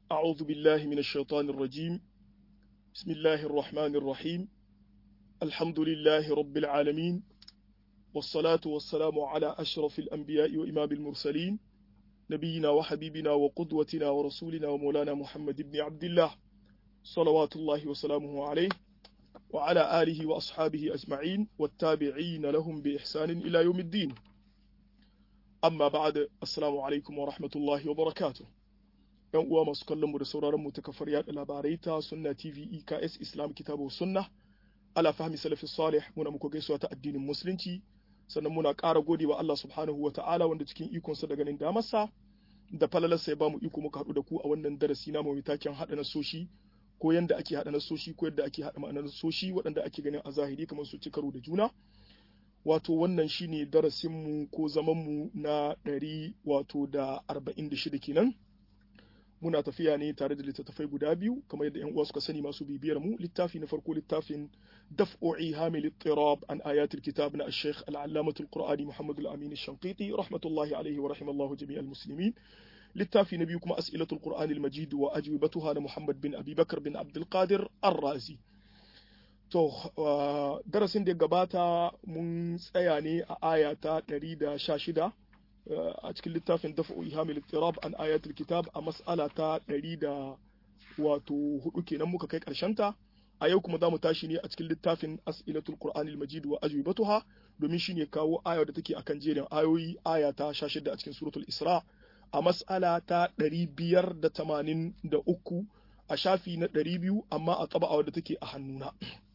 أعوذ بالله من الشيطان الرجيم بسم الله الرحمن الرحيم الحمد لله رب العالمين والصلاة والسلام على أشرف الأنبياء وإمام المرسلين نبينا وحبيبنا وقدوتنا ورسولنا ومولانا محمد بن عبد الله صلوات الله وسلامه عليه وعلى آله وأصحابه أجمعين والتابعين لهم بإحسان إلى يوم الدين amma ba'da assalamu alaikum wa rahmatullahi wa barakatuh yan uwa masu kallon mu da sauraron mu ta kafar yada labarai ta sunna tv eks islam kitabu sunna ala fahmi salafi salih muna muku gaisuwa ta addinin musulunci sannan muna ƙara gode wa Allah subhanahu wa ta'ala wanda cikin ikonsa da ganin damarsa da falalarsa ya bamu iko muka haɗu da ku a wannan darasi na mai taken haɗa nasoshi ko yanda ake haɗa nasoshi ko yadda ake haɗa ma'anar nasoshi waɗanda ake ganin a zahiri kamar su ci karo da juna wato wannan shine darasinmu ko zamanmu na ɗari wato da arba'in da shida kenan muna tafiya ne tare da littattafai guda biyu kamar yadda yan uwa suka sani masu bibiyar mu littafi na farko littafin daf'u'i hamil ittirab an ayatul kitab na al-sheikh al-allamatul qur'ani muhammad al-amin ash-shanqiti rahmatullahi alayhi wa rahimallahu jami'al muslimin littafi na biyu kuma as'ilatul qur'ani al-majid wa ajwibatuha na muhammad bin abi bakr bin abdul qadir ar-razi To, uh, darasin da ya gabata mun tsaya ne a aya ta 116 uh, a cikin littafin dafa ihamil tirab an ayatul kitab a mas'ala ta 100 da wato hudu kenan muka kai ta a yau kuma za mu tashi ne a cikin littafin as'ilatul qur'anil majid wa ajwibatuha domin shine kawo aya da take akan jerin ayoyi aya ta 16 a cikin suratul isra a mas'ala ta 583 a shafi na 200 amma a taba da take a hannuna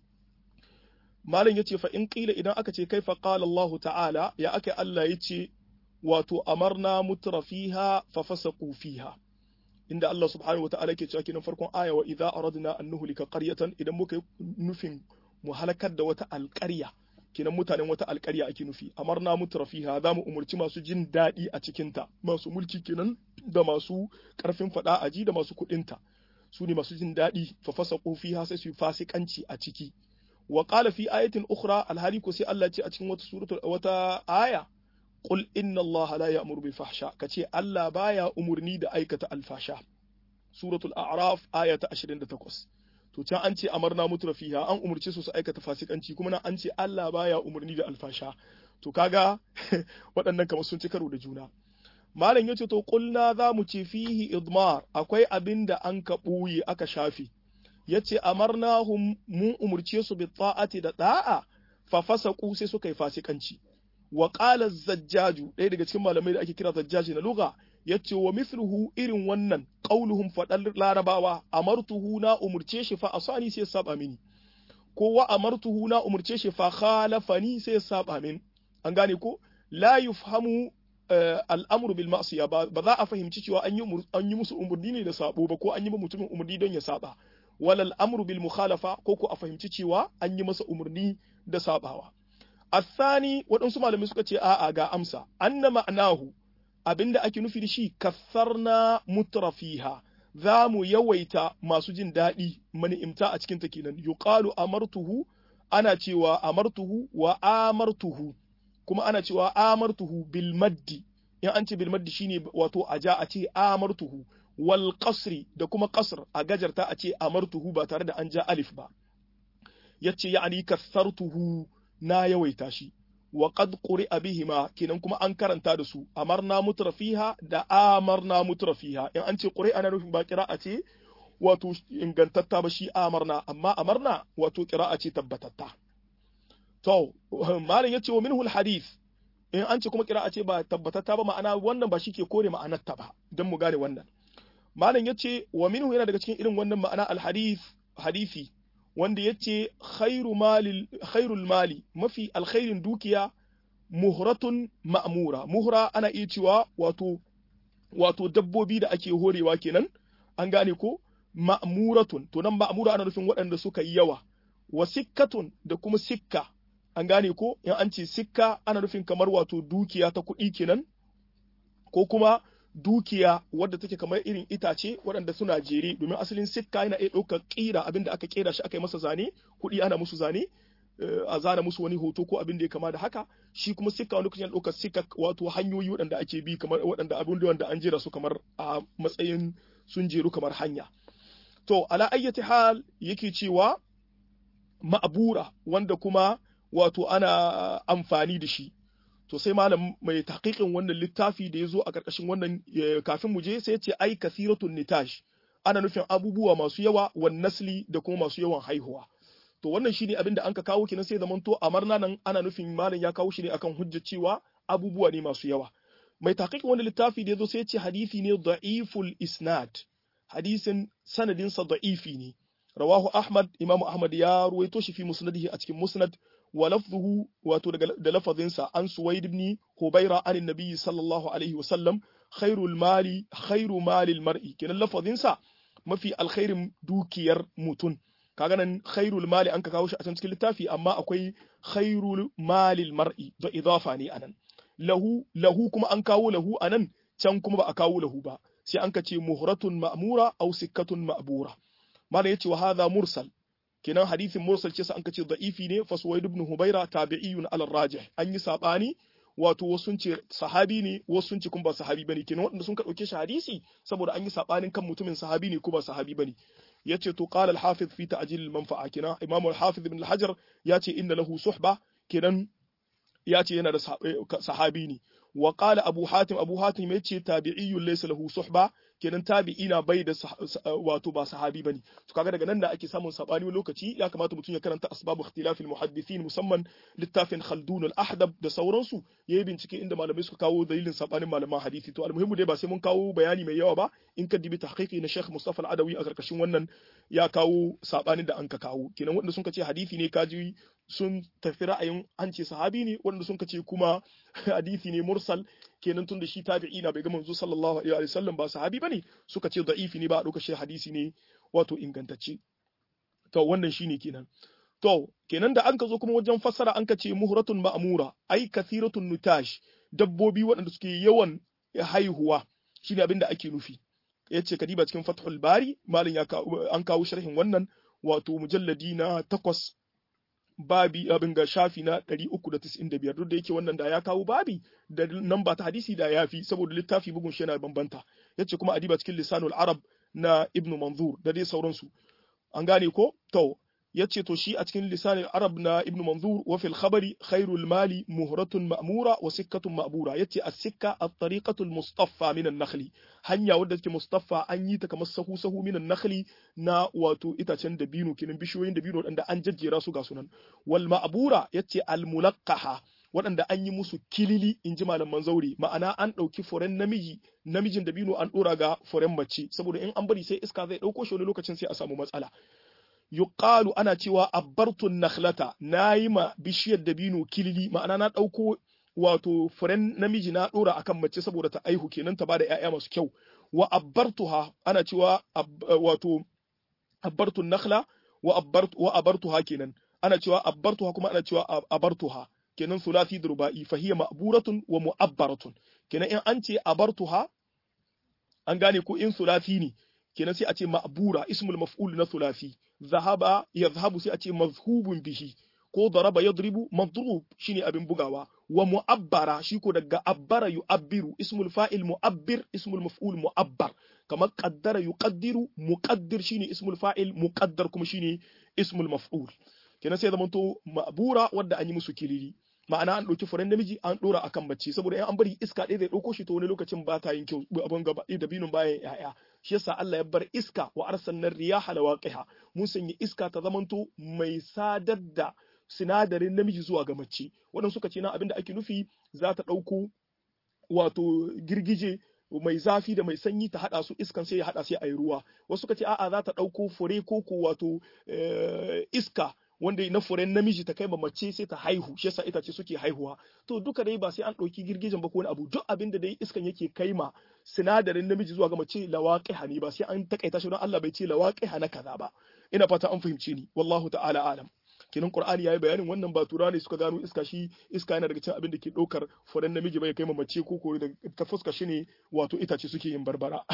malam yace fa in qila idan aka ce kaifa qala Allah ta'ala ya aka Allah yace wato amarna mutrafiha fa fasaqu fiha inda Allah subhanahu wata'ala ke cewa kinan farkon aya wa idza aradna an nuhlika qaryatan idan muka nufin mu halakar da wata alƙarya kinan mutanen wata alƙarya ake nufi amarna mutrafiha za mu umurci masu jin daɗi a cikinta masu mulki kenan da masu ƙarfin faɗa aji da masu kuɗinta su ne masu jin daɗi fa fasaqu fiha sai su yi fasikanci a ciki wa qala fi ayatin ukhra alhali ko sai Allah ce a cikin wata suratul wata aya qul inna Allah la ya'muru bil fahsha kace Allah baya umurni da aikata alfasha suratul a'raf aya ta 28 to can an ce amarna mutra fiha an umurce su su aikata fasikanci kuma nan an ce Allah baya umurni da alfasha to kaga waɗannan kamar sun ci karo da juna malam yace to qulna za mu ce fihi idmar akwai abin da an ka ɓuye aka shafe yace amarnahum mun umurce su bi ta'ati da da'a fa fasaqu sai suka yi fasikanci wa qala zajjaju ɗaya daga cikin malamai da ake kira zajjaji na lugha yace wa mithluhu irin wannan qauluhum fadal larabawa amartuhu na umurce shi fa asani sai saba mini ko wa amartuhu na umurce shi fa khalafani sai saba min an gane ko la yufhamu al'amuru bil ma'siya ba za a fahimci cewa an yi musu umurni ne da sabo ba ko an yi ba mutumin umurni don ya saba walal amru bil mukhalafa ko ko a fahimci cewa an yi masa umarni da sabawa athani waɗansu malamai suka ce a'a ga amsa anna ma'anahu abinda ake nufi da shi kassarna mutrafiha za mu yawaita masu jin daɗi mani'imta a cikin ta kenan yuqalu amartuhu ana cewa amartuhu wa amartuhu kuma ana cewa amartuhu bil maddi in an ce bil maddi shine wato aja a ce amartuhu wal qasri da kuma qasr a gajarta a ce amartuhu ba tare da an ja alif ba yace ya'ani kasartuhu na yawaita shi wa qad quri'a bihima kenan kuma an karanta da su amarna mutrafiha da amarna mutrafiha in an ce quri'a na nufin ba qira'a ce wato ingantatta ba shi amarna amma amarna wato qira'a ce tabbatatta to malam yace wa minhu hadith in an ce kuma qira'a ce ba tabbatatta ba ma'ana wannan ba shi ke kore ma'anar ta ba dan mu gane wannan malam yace wa minhu yana daga cikin irin wannan ma'ana alhadith hadisi wanda yace khairu mali khairul mali mafi alkhairin dukiya muhratun ma'mura muhra ana iya cewa wato wato dabbobi da ake horewa kenan an gane ko ma'muratun to nan ma'mura ana nufin waɗanda suka yi yawa wa sikkatun da kuma sikka an gane ko in an ce sikka ana nufin kamar wato dukiya ta kuɗi kenan ko kuma dukiya wadda take kamar irin itace waɗanda suna jere domin asalin sikka yana iya ɗaukar ƙira abinda aka ƙera shi aka yi masa zane kuɗi ana musu zane a zana musu wani hoto ko abin da ya kama da haka shi kuma sikka wani lokacin ɗaukar sikka wato hanyoyi waɗanda ake bi kamar waɗanda abin da wanda an jera su kamar a matsayin sun jeru kamar hanya to ala ayyati hal yake cewa ma'bura wanda kuma wato ana amfani da shi to sai malam mai tahqiqin wannan littafi da ya zo a ƙarƙashin wannan kafin mu je sai ce ai kasiratun nitash ana nufin abubuwa masu yawa wan nasli da kuma masu yawan haihuwa to wannan shine abin da anka kawo kenan sai zaman to amarna nan ana nufin malam ya kawo shi ne akan hujja cewa abubuwa ne masu yawa mai tahqiqin wannan littafi da ya zo sai ce hadisi ne da'iful isnad hadisin sanadin sa da'ifi ne rawahu ahmad imamu ahmad ya ruwaito shi fi musnadihi a cikin musnad ولفظه واتو da lafazinsa an suwaid ibn hubaira an annabi sallallahu alaihi wasallam khairul mali khairu malil mar'i kenan lafazinsa mafi alkhairin dukiyar mutun kaga nan khairul mali an ka kawo shi a cikin littafi amma akwai khairul malil mar'i da idafa ne anan lahu lahu kuma an kawo lahu anan can kuma ba a kawo lahu ba sai an ka ce muhratun ma'mura aw sikkatun ma'bura mana yace wa hadha mursal kenan hadisin mursal ce sa an kace da'ifi ne fa suwaid ibn hubaira tabi'iyun ala rajih an yi sabani wato wasu sun ce sahabi ne wasu sun ce kuma ba sahabi bane kenan wanda sun ka dauke shi hadisi saboda an yi sabanin kan mutumin sahabi ne ko ba sahabi bane yace to qala al-hafiz fi ta'jil al-manfa'a kenan imam al-hafiz ibn al-hajar yace inna lahu suhba kenan yace yana da sahabi ne wa qala abu hatim abu hatim yace tabi'iyyun laysa lahu suhba kenan tabi'ina bai da wato ba sahabi bane to kaga daga nan da ake samun sabani wani lokaci ya kamata mutum ya karanta asbabu ikhtilafil muhaddithin musamman littafin khaldun al-ahdab da sauransu yayi bincike inda malamai suka kawo dalilin sabanin malaman hadisi to almuhimmu dai ba sai mun kawo bayani mai yawa ba in ka dibi tahqiqi na Sheikh Mustafa al-Adawi a karkashin wannan ya kawo sabanin da an ka kawo kenan wanda sun ce hadisi ne kaji sun tafi ra'ayin an ce sahabi ne wanda sun ce kuma hadisi ne mursal kenan tun da shi tabi'i na bai ga manzo sallallahu alaihi wa sallam ba sahabi bane suka ce da'ifi ne ba a dauka shi hadisi ne wato ingantacce to wannan shine kenan to kenan da an ka zo kuma wajen fassara an ka ce muhratun ma'mura ai kathiratun nutash dabbobi waɗanda suke yawan haihuwa shine abin da ake nufi yace kadiba cikin fathul bari malin ya an kawo sharhin wannan wato mujalladi na takwas babi abin ga shafi na 395 duk da yake wannan da ya kawo babi da namba ta hadisi da yafi saboda littafi bugun shi yana bambanta yace kuma adiba cikin lisanul arab na ibnu manzur da dai sauransu an gane ko to yace to shi a cikin lisanul arab na ibnu manzur wa fil khabari khairul mali muhratun ma'mura wa sikkatun ma'bura yace as-sikka at-tariqatu al-mustaffa min an-nakhli hanya wadda take mustaffa an yi ta kamar sahu sahu min an-nakhli na wato itacen dabino kenan bishiyoyin dabino wadanda an jajjera su ga sunan wal ma'bura yace al-mulaqqaha waɗanda an yi musu kilili in ji malaman zaure ma'ana an ɗauki furen namiji namijin dabino an ɗora ga furen mace saboda in an bari sai iska zai ɗauko shi wani lokacin sai a samu matsala yuqalu ana cewa abbartun nakhlata nayi ma bishiyar dabino kilili ma'ana na ɗauko wato furen namiji na ɗora akan mace saboda ta aihu kenan ta bada ƴaƴa masu kyau wa abbartuha ana cewa wato abbartun nakhla wa abbartu wa abartuha kenan ana cewa abbartuha kuma ana cewa abartuha kenan sulasi da ruba'i fa hiya ma'buratun wa mu'abbaratun kenan in an ce abartuha an gane ko in sulasi ne kenan sai a ce ma'bura ismul maf'ul na sulasi zahaba yadhhabu sai a ce mazhubun bihi ko daraba yadribu madrub shine abin bugawa wa mu'abbara shi ko daga abbara yu'abbiru ismul fa'il mu'abbir ismul maf'ul mu'abbar kamar qaddara yuqaddiru muqaddir shine ismul fa'il muqaddar kuma shine ismul maf'ul kenan sai zamanto ma'bura wadda an yi musu kilili ma'ana an ɗauki furen namiji an ɗora akan bacci saboda in an bari iska ɗaya zai ɗauko shi to wani lokacin ba ta yin kyau abin gaba da binin bayan ya'ya shi yasa Allah ya bar iska wa arsalna riyaha lawaqiha mun sanya iska ta zamanto mai sadar da sinadarin namiji zuwa ga mace waɗanda suka ce na abin da ake nufi za ta ɗauko wato girgije mai zafi da mai sanyi ta hada su iskan sai ya hada sai a yi ruwa wasu suka ce a'a za ta ɗauko fure ko ko wato iska wanda na furen namiji ta kai ma mace sai ta haihu shi yasa itace suke haihuwa to duka dai ba sai an ɗauki girgijen ba ko wani abu duk abin da dai iskan yake kai ma sinadarin namiji zuwa ga mace lawaqiha ne ba sai an takaita shi don Allah bai ce lawaqiha na kaza ba ina fata an fahimce ni wallahu ta'ala alam kenan qur'ani yayi bayanin wannan ba tura ne suka gano iska shi iska yana daga cikin abin da ke ɗaukar furen namiji bai kai ma mace ko ko ta fuska shi ne wato itace suke yin barbara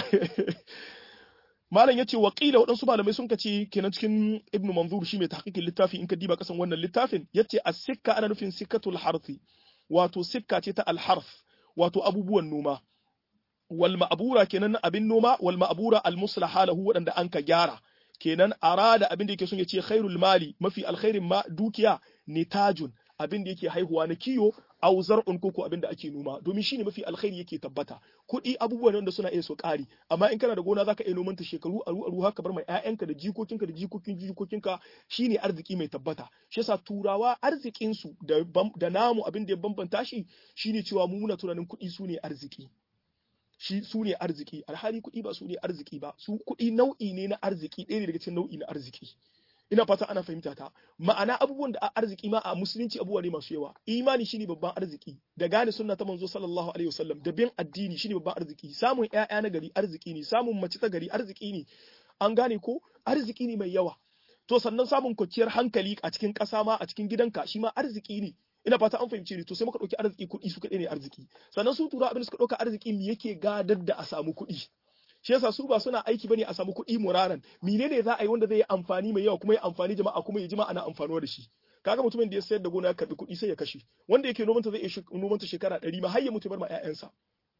malam yace wa qila waɗansu malamai sun kace kenan cikin ibnu manzur shi mai tahqiqin littafi in ka diba kasan wannan littafin yace as-sikka ana nufin sikkatul harthi wato sikka ce ta al-harth wato abubuwan noma wal ma'bura kenan abin noma wal ma'bura al muslaha lahu wadanda an ka gyara kenan arada abin da yake son ya ce khairul mali mafi alkhairin ma dukiya nitajun abin da yake haihuwa na kiyo aw zar'un koko abin da ake noma domin shine mafi alkhairi yake tabbata kuɗi abubuwan wanda suna iya so ƙari amma in kana da gona zaka iya noman ta shekaru aru aru haka bar mai ƴaƴanka da jikokinka da jikokin jikokinka shine arziki mai tabbata shi yasa turawa arzikin su da da namu abin da ya bambanta shi shine cewa mu muna tunanin kuɗi su ne arziki shi su ne arziki alhali kuɗi ba su ne arziki ba su kuɗi nau'i ne na arziki ɗaya ne daga cikin nau'i na arziki ina fata ana fahimta ta ma'ana abubuwan da arziki ma a musulunci abubuwa ne masu yawa imani shine babban arziki da gane sunna ta manzo sallallahu alaihi wasallam da bin addini shine babban arziki samun ƴaƴa na gari arziki ne samun mace ta gari arziki ne an gane ko arziki ne mai yawa to sannan samun kwanciyar hankali a cikin ƙasa ma a cikin gidanka shi ma arziki ne ina fata an fahimce ni to sai muka ɗauki arziki kuɗi su kaɗai ne arziki sannan su tura abin da suka ɗauka arziki me yake gadar da a samu kuɗi shi yasa su ba suna aiki bane a samu kuɗi muraran menene za a yi wanda zai yi amfani mai yawa kuma ya amfani jama'a kuma ya jima ana amfanuwa da shi kaga mutumin da ya sayar da gona ya karbi kuɗi sai ya kashe wanda yake nomanta zai iya nomanta shekara ɗari ma har ya mutu bar ma ƴaƴansa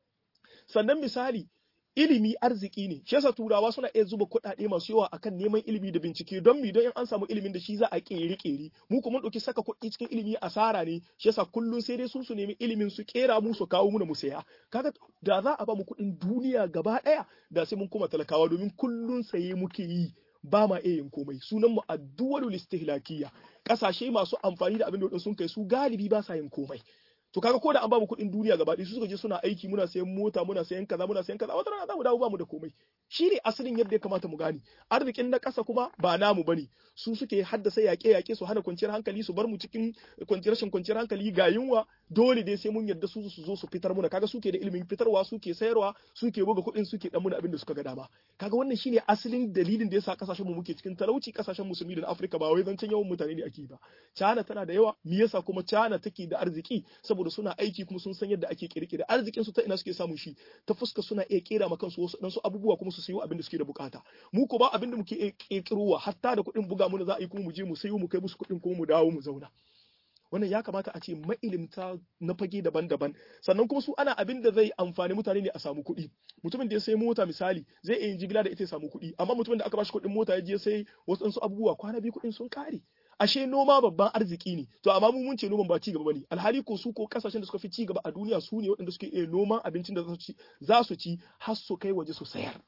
sannan misali ilimi arziki ne shi yasa turawa suna iya zuba kuɗaɗe masu yawa akan neman ilimi da bincike don mi don in an samu ilimin da shi za a kere kere mu kuma ɗauki saka kuɗi cikin ilimi asara ne shi yasa kullun sai dai su su nemi ilimin su kera mu su kawo mu mu saya kaga da za a ba mu kuɗin duniya gaba ɗaya da sai mun kuma talakawa domin kullun saye muke yi ba ma iya yin komai sunan mu addu'alul istihlakiyya kasashe masu amfani da abin da sun kai su galibi ba sa yin komai to kaga ko da an ba mu kuɗin duniya gaba ɗaya su suka je suna aiki muna sayan mota muna sayan kaza muna sayan kaza wata rana za mu dawo ba mu da komai shi ne asalin yadda ya kamata mu gane arzikin na ƙasa kuma ba namu bane su suke haddasa yaƙe yaƙe su hana kwanciyar hankali su bar mu cikin kwanciyar rashin kwanciyar hankali ga yunwa dole dai sai mun yarda su su zo su fitar muna kaga suke da ilimin fitarwa suke sayarwa suke buga kuɗin suke dan muna abin da suka ga dama kaga wannan shine asalin dalilin da yasa kasashen mu muke cikin talauci kasashen musulmi da na Afirka ba wai zancen yawan mutane ne ake ba China tana da yawa me yasa kuma China take da arziki saboda suna aiki kuma sun san yadda ake kirkire arzikin su ta ina suke samun shi ta fuska suna iya kera ma kansu wasu dan su abubuwa kuma su sayo abin da suke da bukata mu ko ba abin da muke iya kirkirowa hatta da kuɗin buga mu za a yi kuma mu je mu sayo mu kai musu kuɗin kuma mu dawo mu zauna wannan ya kamata a ce ma'ilimta na fage daban-daban sannan kuma su ana abin da zai amfani mutane ne a samu kuɗi mutumin da ya sai mota misali zai iya yin jigila da ita ya samu kuɗi amma mutumin da aka bashi kuɗin mota ya je sai wasu abubuwa kwana biyu kuɗin sun kare ashe noma babban arziki ne to amma mu mun ce noman ba ci gaba bane alhali ko su ko kasashen da suka fi ci gaba a duniya su ne waɗanda suke iya noman abincin da za su ci har su kai waje su sayar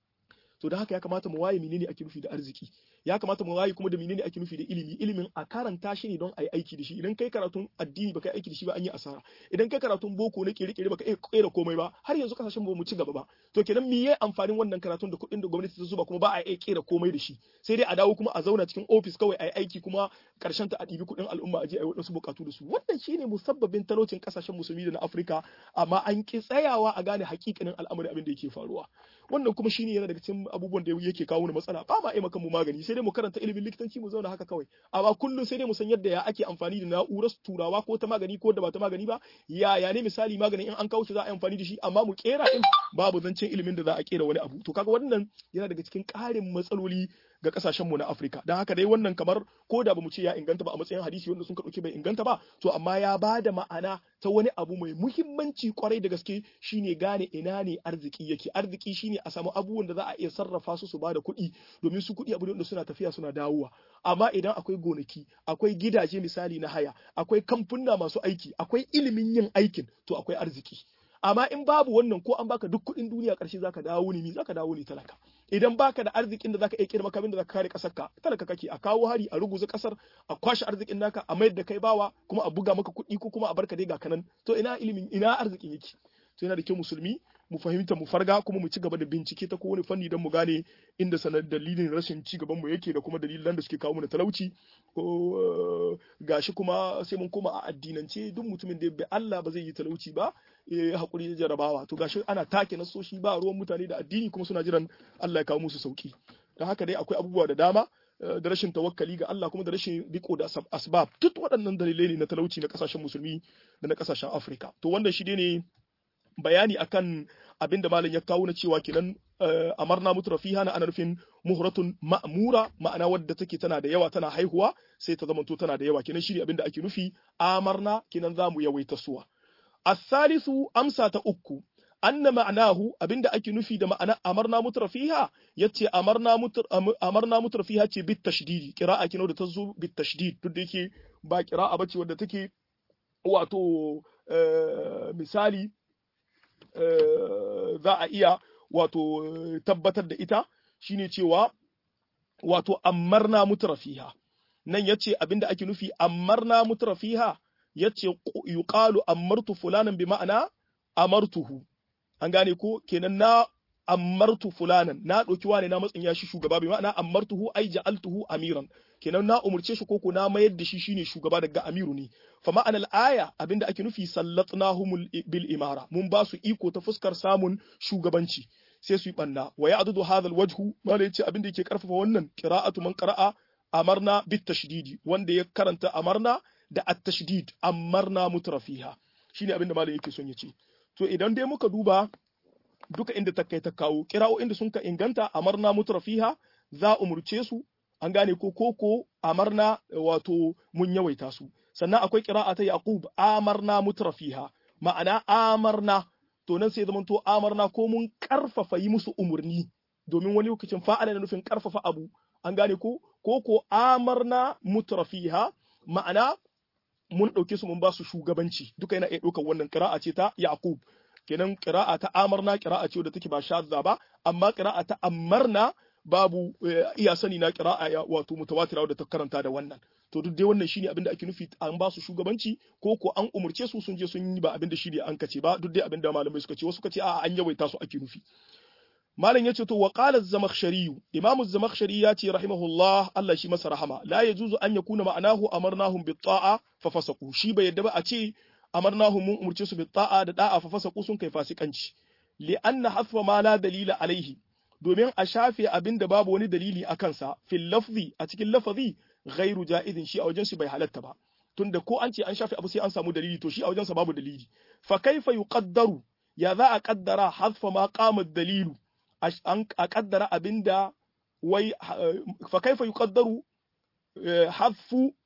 to da haka ya kamata mu waye menene ake nufi da arziki ya kamata mu waye kuma da menene ake nufi da ilimi ilimin a karanta shi ne don a yi aiki da shi idan kai karatun addini baka yi aiki da shi ba an yi asara idan kai karatun boko na kere-kere baka iya kera komai ba har yanzu kasashen ba mu ci gaba ba to kenan me yayi amfanin wannan karatun da kuɗin da gwamnati ta zuba kuma ba a iya kera komai da shi sai dai a dawo kuma a zauna cikin ofis kawai a yi aiki kuma karshen ta a ɗibi kuɗin al'umma a je a yi waɗansu buƙatu da su wannan shine musabbabin talaucin kasashen musulmi da na Afirka amma an ki tsayawa a gane hakikanin al'amari abin da yake faruwa wannan kuma shine yana daga cikin abubuwan da yake kawo matsala ba ma aimaka mu magani sai dai mu karanta ilimin likitanci mu zauna haka kawai amma kullum sai dai mu san yadda ya ake amfani da na'urar turawa ko ta magani ko da ba ta magani ba ya ya ne misali magani in an kawo shi za a yi amfani da shi amma mu kera din babu zancen ilimin da za a kera wani abu to kaga wannan yana daga cikin ƙarin matsaloli ga kasashen mu na Afirka dan haka dai wannan kamar ko da bamu ce ya inganta ba a matsayin hadisi wanda sun ka dauke bai inganta ba to amma ya bada ma'ana ta wani abu mai muhimmanci kwarai da gaske shine gane ina ne arziki yake arziki shine a samu abubuwan da za a iya sarrafa su su bada kuɗi domin su kuɗi abu ne wanda suna tafiya suna dawowa amma idan akwai gonaki akwai gidaje misali na haya akwai kamfuna masu aiki akwai ilimin yin aikin to akwai arziki amma in babu wannan ko an baka duk kuɗin duniya ƙarshe zaka dawo ne zaka dawo ne talaka idan baka da arzikin da zaka iya kira makamin da zaka kare kasar ka talaka kake a kawo hari a ruguza kasar a kwashe arzikin naka a mayar da kai bawa kuma a buga maka kuɗi ko kuma a barka dai ga kanan to ina ilimin ina arzikin yake to yana da kyau musulmi mu fahimta mu farga kuma mu ci gaba da bincike ta kowane fanni don mu gane inda sanar dalilin rashin ci gaban mu yake da kuma dalilan da suke kawo mana talauci ko gashi kuma sai mun koma a addinance duk mutumin da bai Allah ba zai yi talauci ba ya hakuri da jarabawa to gashi ana take nasoshi ba ruwan mutane da addini kuma suna jiran Allah ya kawo musu sauki don haka dai akwai abubuwa da dama da rashin tawakkali ga Allah kuma da rashin riko da asbab duk waɗannan dalilai ne na talauci na kasashen musulmi da na kasashen Afirka to wannan shi ne bayani akan abin da malam ya kawo na cewa kenan amarna mutrafiha na ana nufin muhratun ma'mura ma'ana wadda take tana da yawa tana haihuwa sai ta zamanto tana da yawa kenan shi abin da ake nufi amarna kenan zamu yawaita suwa الثالث أمسى تأكو anna ma'anahu abinda ake nufi da ma'ana amarna mutrafiha yace amarna mutr amarna mutrafiha ce bit tashdidi qira'a kino da tazo bit tashdid duk da yake ba qira'a bace wadda take wato misali za a iya wato tabbatar da ita shine cewa wato amarna mutrafiha nan yace abinda ake nufi amarna mutrafiha yace yuqalu amartu fulanan bi ma'ana amartuhu an gane ko kenan na amartu fulanan na ɗauki wane na matsin ya shi shugaba bi ma'ana amartuhu ai ja'altuhu amiran kenan na umurce shi koko na mayar da shi shine shugaba daga amiru ne fa ma'anar aya abinda ake nufi sallatnahum bil imara mun ba su iko ta fuskar samun shugabanci sai su yi banna wa ya'dudu hadha al wajhu mala yace abinda yake karfafa wannan qira'atu man qara'a amarna bit tashdidi wanda ya karanta amarna da at tashdid amarna mutrafiha shine abinda malam yake son ya ce to idan dai muka duba duka inda ta kai ta kawo kira'o inda sun ka inganta amarna mutrafiha za umurce su an gane ko koko amarna wato mun yawaita su sannan akwai kira'a ta yaqub amarna mutrafiha ma'ana amarna to nan sai zamanto amarna ko mun karfafa yi musu umurni domin wani lokacin fa'ala na nufin karfafa abu an gane ko koko amarna mutrafiha ma'ana mun ɗauke su mun ba su shugabanci duka yana iya ɗaukar wannan ƙira'a ce ta Yaqub kenan ƙira'a ta amarna ƙira'a ce wadda take ba shadda ba amma ƙira'a ta amarna babu iya sani na ƙira'a ya wato mutawatira wadda ta karanta da wannan to duk dai wannan shine abin da ake nufi an ba su shugabanci ko ko an umurce su sun je sun yi ba abin da shi ne an kace ba duk dai abin da malamai suka ce wasu suka ce a'a an yawaita su ake nufi malam yace to wa qala az-zamakhshari imam az-zamakhshari yace rahimahullah Allah shi masa rahama la yajuzu an yakuna ma'anahu amarnahum bit ta'a fa fasaqu shi bai yadda ba a ce amarnahum mun umurce su bit ta'a da da'a fa fasaqu sun kai fasikanci li anna hasfa ma la dalila alaihi domin a shafe abin da babu wani dalili a kansa fil lafzi a cikin lafazi ghairu ja'izin shi a wajen shi bai halatta ba tunda ko an ce an shafe abu sai an samu dalili to shi a wajen sa babu dalili fa kaifa yuqaddaru ya za a kaddara hasfa ma qama dalilu a kaddara abinda wai fa kaifa yuqaddaru hadfu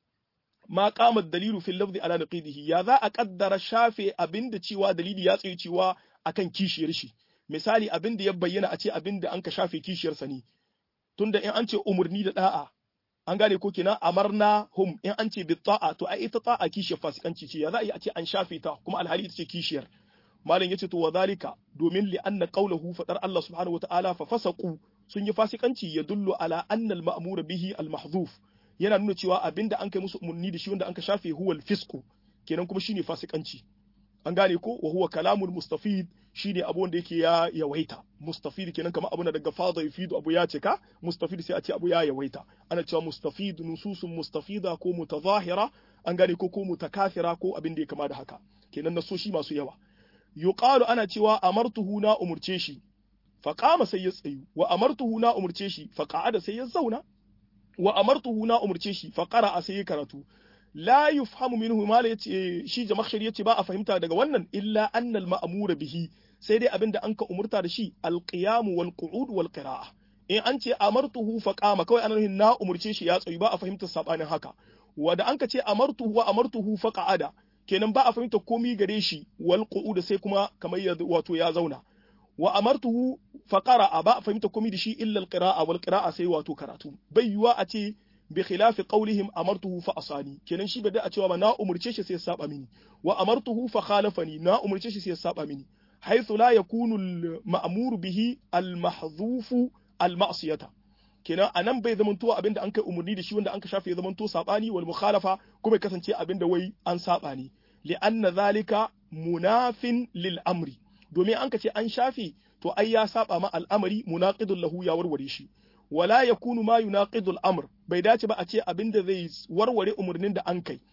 ma qama dalilu fil lafzi ala naqidihi ya za a kaddara shafe abinda cewa dalili ya tsaye cewa akan kishiyar shi misali abinda ya bayyana a ce abinda an ka shafe kishiyar sa ne tunda in an ce umurni da da'a an gane ko kenan amarna hum in an ce bi ta'a to ai ita ta'a kishiyar fasikanci ce ya za a yi a ce an shafe ta kuma alhali ita ce kishiyar malam yace to wadhalika domin li anna qawluhu fadar Allah subhanahu wataala fa fasaqu sun yi fasikanci ya dullu ala anna al ma'mur bihi al mahdhuf yana nuna cewa abinda an kai musu umarni da shi wanda an ka shafe huwa al fisqu kenan kuma shine fasikanci an gane ko wa huwa kalamul mustafid shine abu wanda yake ya yawaita mustafid kenan kamar abu na daga fadha yufidu abu ya cika mustafid sai a ce abu ya yawaita ana cewa mustafid nususun mustafida ko mutazahira an gane ko ko mutakafira ko abin da ya kama da haka kenan nasoshi masu yawa yuqalu ana cewa amartuhu na umurce shi fa qama sai ya tsayu wa amartuhu na umurce shi fa qa'ada sai ya zauna wa amartuhu na umurce shi fa qara'a sai ya karatu la yufhamu minhu ma la yace shi jamakhshari yace ba a fahimta daga wannan illa annal ma'mura bihi sai dai abinda an ka umurta da shi alqiyam wal qu'ud wal qira'a in an ce amartuhu fa qama kawai ana nufin na umurce shi ya tsayu ba a fahimta sabanin haka wa da an ka ce amartuhu wa amartuhu fa qa'ada kenan ba a fahimta komi gare shi wal qu'ud sai kuma kamar ya wato ya zauna wa amartuhu fa qara'a ba a fahimta komi da shi illa al qira'a wal qira'a sai wato karatu bai yiwa a ce bi khilafi qawlihim amartuhu fa asani kenan shi bai da a cewa ba na umurce shi sai ya saba mini wa amartuhu fa khalafani na umurce shi sai ya saba mini haythu la yakunu al ma'mur bihi al mahdhufu al ma'siyata kenan anan bai zamanto abinda an kai umurni da shi wanda an ka shafe zamanto sabani wal mukhalafa kuma ya kasance abinda wai an saba ne li anna zalika munafin lil amri domin an ka ce an shafe to ai ya saba ma al'amari munaqidul lahu ya warware shi wala yakunu ma yunaqidul amr bai dace ba a ce abin da zai warware umarnin da an kai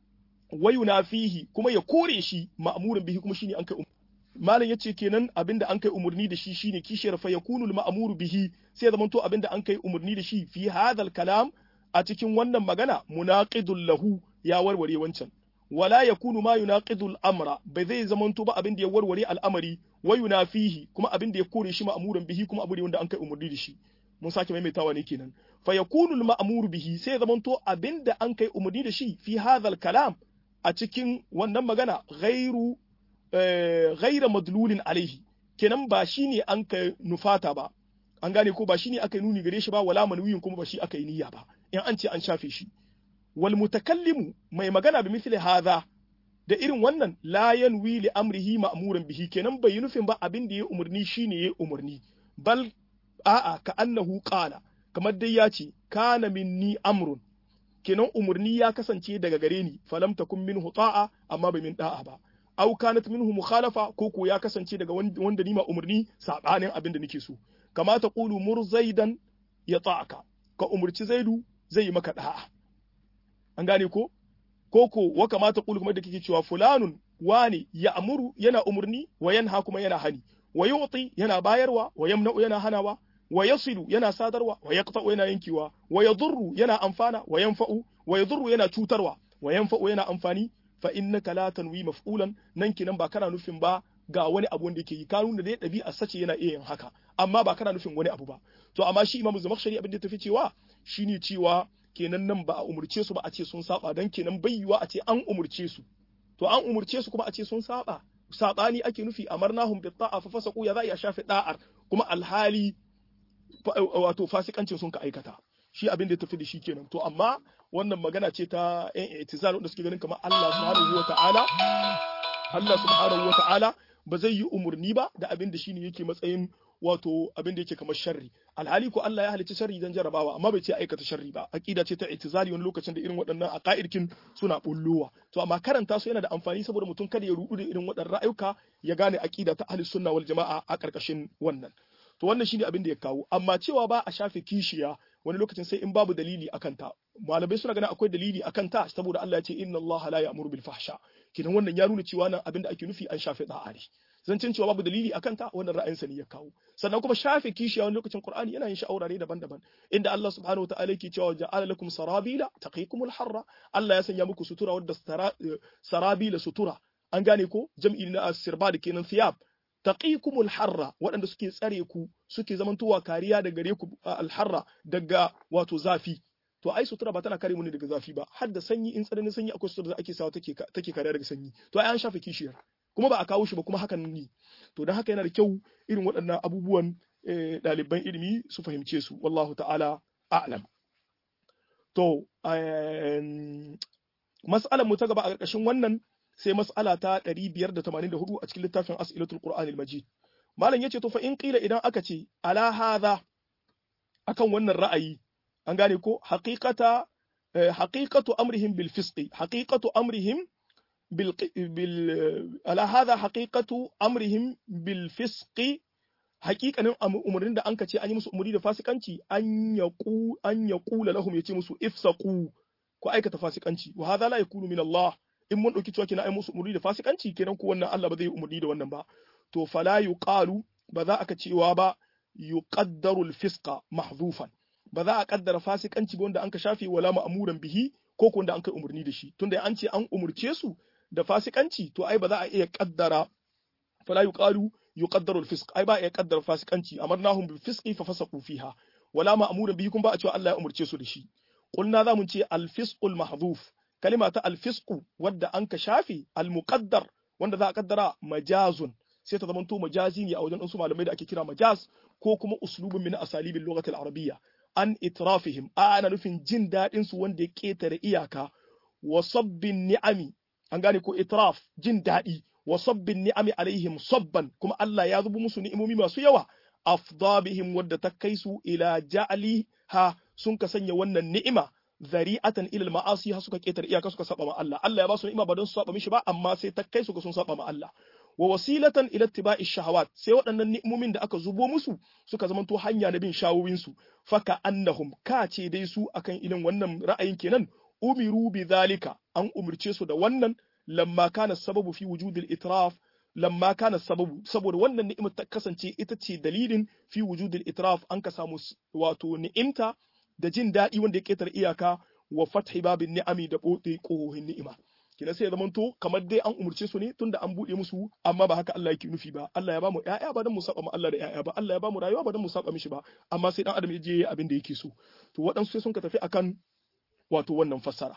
wa yunafihi kuma ya kore shi ma'murin bihi kuma shine an kai malam yace kenan abin da an kai umarni da shi shine kishiyar fa yakunu al ma'muru bihi sai zaman to abin da an kai umarni da shi fi hadal kalam a cikin wannan magana munaqidul lahu ya warware wancan wala yakunu ma yunaqidul amra bai zai zaman to ba abin da ya warware al'amari wa yunafihi kuma abin da ya kore shi ma'murin bihi kuma abu ne wanda an kai umarni da shi mun sake maimaitawa ne kenan fa yakunu al-ma'mur bihi sai zamanto abinda an kai umarni da shi fi hadhal kalam a cikin wannan magana ghairu ghaira madlulin alaihi kenan ba shine an ka nufata ba an gane ko ba shine aka yi nuni gare shi ba wala manwiyin kuma ba shi aka yi niyya ba in an ce an shafe shi wal mutakallimu mai magana bi misli hadha da irin wannan la yanwi li amrihi ma'muran bihi kenan bai yi nufin ba abin da ya umarni shine ya umarni bal a'a ka annahu qala kamar dai ya ce kana minni amrun kenan umarni ya kasance daga gare ni falam takun minhu ta'a amma bai min da'a ba aw kanat minhu mukhalafa ko ko ya kasance daga wanda ni ma umarni sabanin abin da nake so kama ta qulu mur zaidan ya ta'aka ka umurci zaidu zai yi maka da'a an gane ko ko ko wa kama ta qulu kuma da kike cewa fulanun wani ya amuru yana umurni wa yanha kuma yana hani wa yu'ti yana bayarwa wa yamna'u yana hanawa wa yasilu yana sadarwa wa yaqta'u yana yankewa wa yadurru yana amfana wa yanfa'u wa yadurru yana cutarwa wa yanfa'u yana amfani fa innaka la tanwi maf'ulan nan kinan ba kana nufin ba ga wani abu wanda yake yi ka nuna dai ɗabi'a sace yana iya yin haka amma ba kana nufin wani abu ba to amma shi imamu zamakhshari abin da tafi cewa shine cewa kenan nan ba a umurce su ba a ce sun saba dan kenan bai yiwa a ce an umurce su to an umurce su kuma a ce sun saba sabani ake nufi amarnahum bi ta'a fa fasaqu ya za a shafi da'ar kuma alhali wato fasikancin sun ka aikata shi abin da ya tafi da shi kenan to amma wannan magana ce ta yan itizal wanda suke ganin kamar Allah subhanahu wa ta'ala Allah subhanahu wa ta'ala ba zai yi umurni ba da abin da shine yake matsayin wato abin da yake kamar sharri alhali ko Allah ya halicci sharri dan jarabawa amma bai ce aikata sharri ba aqida ce ta itizali wani lokacin da irin waɗannan aqaidkin suna bullowa to amma karanta su yana da amfani saboda mutum kada ya rudu da irin waɗannan ra'ayuka ya gane aqida ta ahlus sunna wal jama'a a karkashin wannan to wannan shine abin da ya kawo amma cewa ba a shafe kishiya wani lokacin sai in babu dalili akan ta malamai suna ganin akwai dalili akan ta saboda Allah ya ce inna Allah la ya'muru bil fahsha kidan wannan ya nuna cewa nan abin da ake nufi an shafe da'a ne zancin cewa babu dalili akan ta wannan ra'ayin sa ne ya kawo sannan kuma shafe kishiya wani lokacin Qur'ani yana yin shi aurare daban-daban inda Allah subhanahu wataala yake cewa ja'ala lakum sarabila taqikumul harra Allah ya sanya muku sutura wadda sarabila sutura an gane ko jam'i na sirba da kenan thiyab taqikumul harra waɗanda suke tsare ku suke zamantowa kariya da gare ku alharra daga wato zafi to ai sutura ba tana kare mu ne daga zafi ba har da sanyi in tsananin sanyi akwai sutura da ake sawa take take kariya daga sanyi to ai an shafe kishiyar kuma ba a kawo shi ba kuma hakan ne to dan haka yana da kyau irin waɗannan abubuwan ɗaliban ilimi su fahimce su wallahu ta'ala a'lam to mas'alar mu ta gaba a ƙarƙashin wannan sai mas'ala ta 584 a cikin littafin as'ilatul qur'anil majid malam yace to fa in qila idan aka ce ala hadha akan wannan ra'ayi an gane ko haqiqata haqiqatu amrihim bil fisqi haqiqatu amrihim bil bil ala hadha haqiqatu amrihim bil fisqi haƙiƙanin umarnin da anka ce an yi musu umarni da fasikanci an yaqu an yaqula lahum yace musu ifsaqu ku aikata fasikanci wa hadha la yakunu min Allah in mun ɗauki cewa kina ai musu umurni da fasikanci kenan ko wannan Allah ba zai yi umurni da wannan ba to fala yuqalu ba za aka cewa ba yuqaddaru al-fisqa mahdhufan ba za a kaddara fasikanci ba wanda an ka shafe wala ma'muran bihi ko ko wanda an kai umurni da shi tunda an ce an umurce su da fasikanci to ai ba za a iya kaddara fala yuqalu yuqaddaru al-fisq ai ba a iya kaddara fasikanci amarnahum bil fisqi fa fasaqu fiha wala ma'muran bihi kun ba a cewa Allah ya umurce su da shi qulna za mu ce al-fisqul mahdhuf kalima ta alfisku wadda an ka shafe almuqaddar wanda za a kaddara majazun sai ta zamanto majazi ne a wajen su malamai da ake kira majaz ko kuma uslubun min asalibin lughatil arabiyya an itrafihim a ana nufin jin daɗin su wanda ya ketare iyaka wa sabbin ni'ami an gane ko itraf jin daɗi wa sabbin ni'ami alaihim sabban kuma Allah ya zubu musu ni'imomi masu yawa afdabihim wadda ta kai su ila ja'aliha sun ka sanya wannan ni'ima zari'atan ila ma'asi har suka ketar iyaka suka saba ma Allah Allah ya ba su ni'ima ba don su saba mishi ba amma sai ta kai su ga sun saba ma Allah wa wasilatan ila ittiba'i shahawat sai waɗannan ni'imomin da aka zubo musu suka zamanto hanya na bin shawowin su faka annahum ka ce dai su akan irin wannan ra'ayin kenan umiru bi zalika an umurce su da wannan lamma kana sababu fi wujudil itraf lamma kana sababu saboda wannan ni'imar ta kasance ita ce dalilin fi wujudil itraf an ka samu wato ni'imta da jin daɗi wanda ya ƙetare iyaka wa fathi babin ni'ami da ɓote ƙohohin ni'ima kina sai ya zamanto kamar dai an umurce su ne tunda an buɗe musu amma ba haka Allah yake nufi ba Allah ya ba mu ƴaƴa ba dan mu saba ma Allah da ƴaƴa ba Allah ya ba mu rayuwa ba dan mu saba mishi ba amma sai dan adam ya je abin da yake so to waɗansu sai sun ka tafi akan wato wannan fassara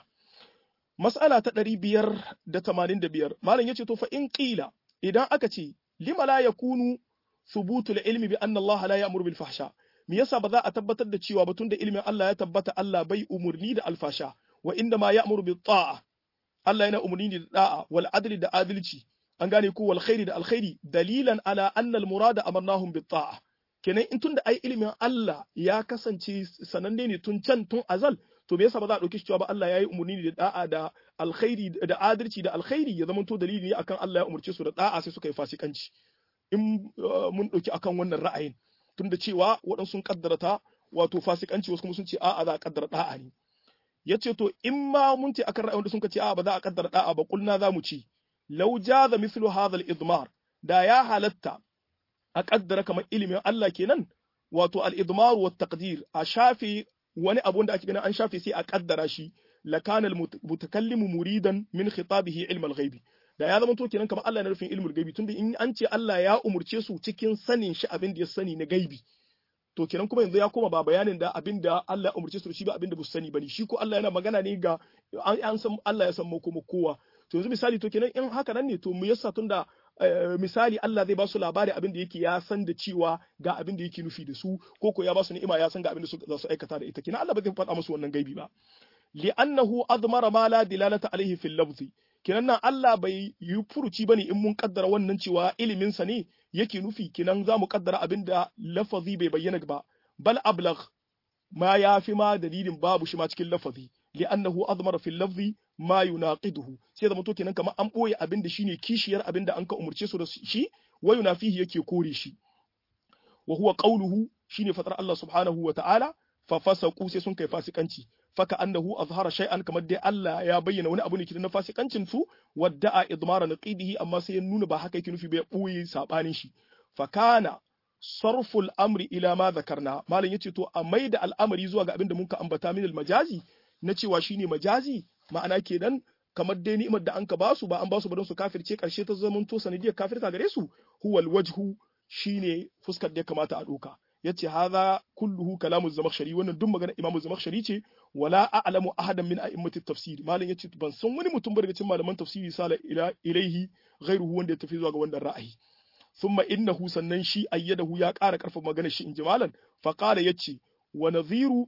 mas'ala ta ɗari biyar da tamanin da biyar malam ya ce to fa in ƙila idan aka ce lima la yakunu thubutul ilmi bi anna Allah la ya'muru bil fahsha me yasa ba za a tabbatar da cewa ba tunda ilimin Allah ya tabbata Allah bai umurni da alfasha wa inda ma ya'muru bi ta'a Allah yana umurni da da'a wal adli da adalci an gane ko wal khairi da alkhairi dalilan ala anna al murada amarnahum bi ta'a kenan in tunda ai ilimin Allah ya kasance sananne ne tun can tun azal to me yasa ba za a dauki shi cewa ba Allah yayi umurni da da'a da alkhairi da adalci da alkhairi ya zama to dalili ne akan Allah ya umurce su da da'a sai suka yi fasikanci in mun dauki akan wannan ra'ayin tunda cewa waɗansu sun kaddara ta wato fasikanci wasu kuma sun ce a'a za a kaddara da'a ne yace to in ma mun ce akan ra'ayin da sun ce a'a ba za a kaddara da'a ba kulna za mu ce law jaza mithlu hadha al-idmar da ya halatta a kaddara kamar ilimin Allah kenan wato al-idmar wa taqdir a shafi wani abu da ake ganin an shafe sai a kaddara shi lakana al-mutakallimu muridan min khitabihi ilm al-ghaibi da ya zama to kenan kamar Allah na nufin ilmul gaibi tunda in an ce Allah ya umurce su cikin sanin shi abin da ya sani na gaibi to kenan kuma yanzu ya koma ba bayanin da abin da Allah ya umurce su shi ba abin da ba su sani bane shi ko Allah yana magana ne ga an san Allah ya san mu kuma kowa to yanzu misali to kenan in haka nan ne to mu yasa tunda misali Allah zai ba su labari abin da yake ya san da cewa ga abin da yake nufi da su ko ko ya ba su ni'ima ya san ga abin da za su aikata da ita kenan Allah ba zai faɗa musu wannan gaibi ba li'annahu admara ma la dilalata alaihi fil lafzi kenan nan Allah bai yi furuci bane in mun kaddara wannan cewa ilimin sa ne yake nufi kenan za mu kaddara abin da lafazi bai bayyana ba bal ablagh ma yafi ma dalilin babu shi ma cikin lafazi li'annahu admara fil lafzi ma yunaqiduhu sai da mutu kenan kamar an boye abin da shine kishiyar abin da an ka umurce su da shi wa yunafihi yake kore shi wa huwa qawluhu shine fatar Allah subhanahu wa ta'ala fa fasaqu sai sun kai fasikanci faka annahu azhara shay'an kamar dai Allah ya bayyana wani abu ne kidan na fasikancin su wadda'a idmara naqidihi amma sai ya nuna ba haka yake nufi ba ya boye sabanin shi fakana sarful amri ila ma zakarna malam yace to a maida al'amari zuwa ga abin da muka ambata min majazi na cewa shine majazi ma'ana kenan kamar dai ni'imar da an ka basu ba an basu ba don su kafirce karshe ta zaman to sanadiyar kafirta gare su huwal wajhu shine fuskar da ya kamata a doka yace hadha kulluhu kalamu zamakhshari wannan duk magana imamu zamakhshari ce wala a'lamu ahadan min a'immati tafsir malam yace ban san wani mutum ba daga cikin malaman tafsiri sala ila ilaihi ghairuhu wanda ya tafi zuwa ga wannan ra'ayi thumma innahu sannan shi ayyadahu ya ƙara ƙarfafa maganar shi inji malam fa qala yace wa nadhiru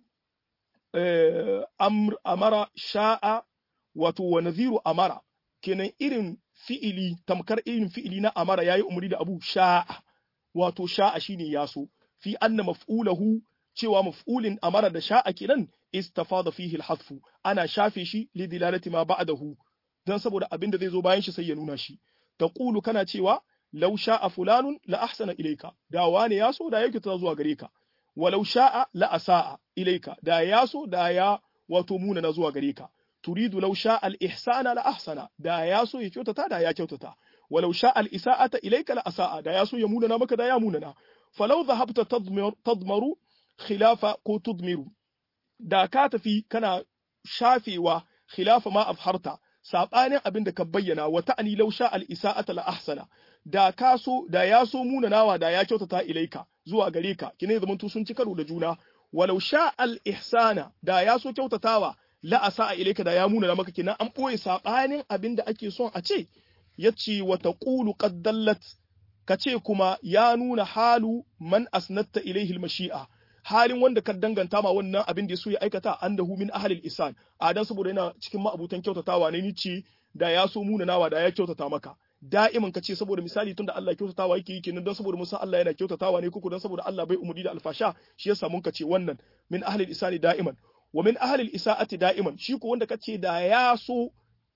amr amara sha'a wato wa nadhiru amara kenan irin fi'ili tamkar irin fi'ili na amara yayi umri da abu sha'a wato sha'a shine yaso fi anna maf'ulahu cewa maf'ulin amara da sha'a kenan istafada fihi al-hadfu ana shafe shi li dilalati ma ba'dahu dan saboda abin da zai zo bayan shi sai ya nuna shi taqulu kana cewa law sha'a fulanun la ahsana ilayka da wane ya so da yake ta zuwa gare ka walau sha'a la asa'a ilayka da ya so da ya wato muna na zuwa gare ka turidu law sha'a al-ihsana la ahsana da ya so ya kyautata da ya kyautata walau sha'a al-isa'ata ilayka la asa'a da ya so ya muna na maka da ya muna na falau dhahabta tadmaru khilafa ko tudmiru da ka tafi kana shafewa khilafa ma afharta sabanin abin da ka bayyana wa ta'ani law sha al isa'ata la ahsana da ka so da ya so munanawa da ya kyautata ilaika zuwa gare ka kine zaman tu sun ci karo da juna walau sha al ihsana da ya so kyautatawa la asa'a ilaika da ya munana maka kina an boye sabanin abin da ake son a ce yace wa taqulu qad dallat kace kuma ya nuna halu man asnatta ilaihi al mashi'a halin wanda ka danganta ma wannan abin da ya so ya aikata annahu min ahlil isan a dan saboda yana cikin ma'abutan kyautatawa ne ce da ya so munanawa da ya kyautata maka da'iman ka ce saboda misali tunda Allah kyautatawa yake yi kenan don saboda musan Allah yana kyautatawa ne kuku don saboda Allah bai umuri da alfasha shi yasa mun ka ce wannan min ahlil isani da'iman wa min ahlil isa'ati da'iman shi ko wanda kace da ya so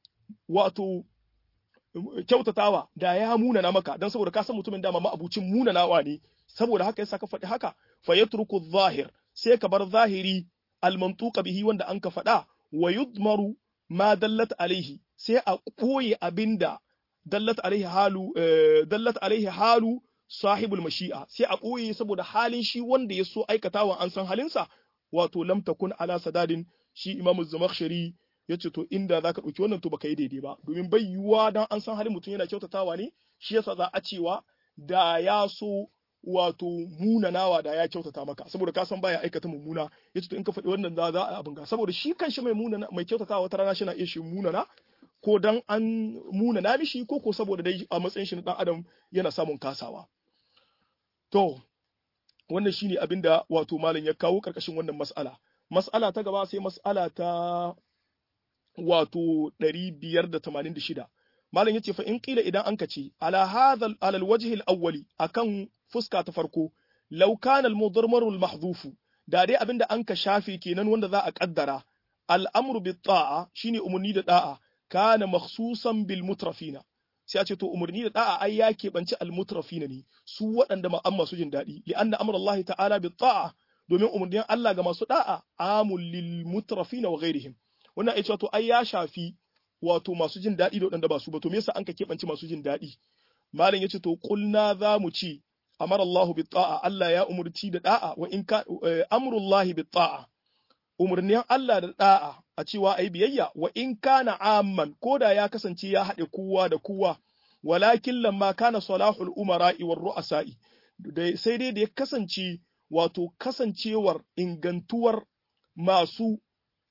wato kyautatawa da ya munana maka don saboda ka san mutumin dama ma'abucin munanawa ne saboda haka yasa ka faɗi haka fa yatruku zahir sai ka bar zahiri almantuqa bihi wanda an ka faɗa wa yudmaru ma dallat alaihi sai a koye abinda dallat alaihi halu dallat alaihi halu sahibul mashi'a sai a koye saboda halin shi wanda ya so aikatawa an san halinsa wato lam takun ala sadadin shi imamu zamakhshari yace to inda zaka dauki wannan to baka yi daidai ba domin bai yiwuwa dan an san halin mutum yana kyautatawa ne shi yasa za a cewa da ya so wato munanawa da ya kyautata maka saboda ka san baya aikata mummuna yace to in ka faɗi wannan za za a abin ga saboda shi kanshi mai munana mai kyautatawa wata rana shi na iya shi munana ko dan an munana mishi ko ko saboda dai a matsayin shi na dan adam yana samun kasawa to wannan shine abin da wato malam ya kawo karkashin wannan mas'ala mas'ala ta gaba sai mas'ala ta wato 586 malam yace fa in qila idan anka ce ala hadha ala alwajh alawwali akan fuska ta farko law kana almudarmar almahdhuf da dai abinda anka shafe kenan wanda za a kaddara al'amru bit ta'a shine umurni da da'a kana makhsusan bil mutrafina sai a ce to umarni da da'a ai ya keɓanci almutrafina ne su waɗanda ma'an masu jin daɗi li anna amra Allah ta'ala bi ta'a domin umarnin Allah ga masu da'a amul lil mutrafina wa ghairihim wannan ai to ai ya shafi wato masu jin daɗi da waɗanda ba su ba to me yasa an ka keɓanci masu jin daɗi malam yace to qulna za mu ci amara Allah bi ta'a Allah ya umurci da da'a wa in ka amrullahi bi ta'a umarnin Allah da da'a a cewa ai biyayya wa in kana amman ko da ya kasance ya haɗe kowa da kowa walakin lamma kana salahul umara'i war ru'asa'i sai dai da ya kasance wato kasancewar ingantuwar masu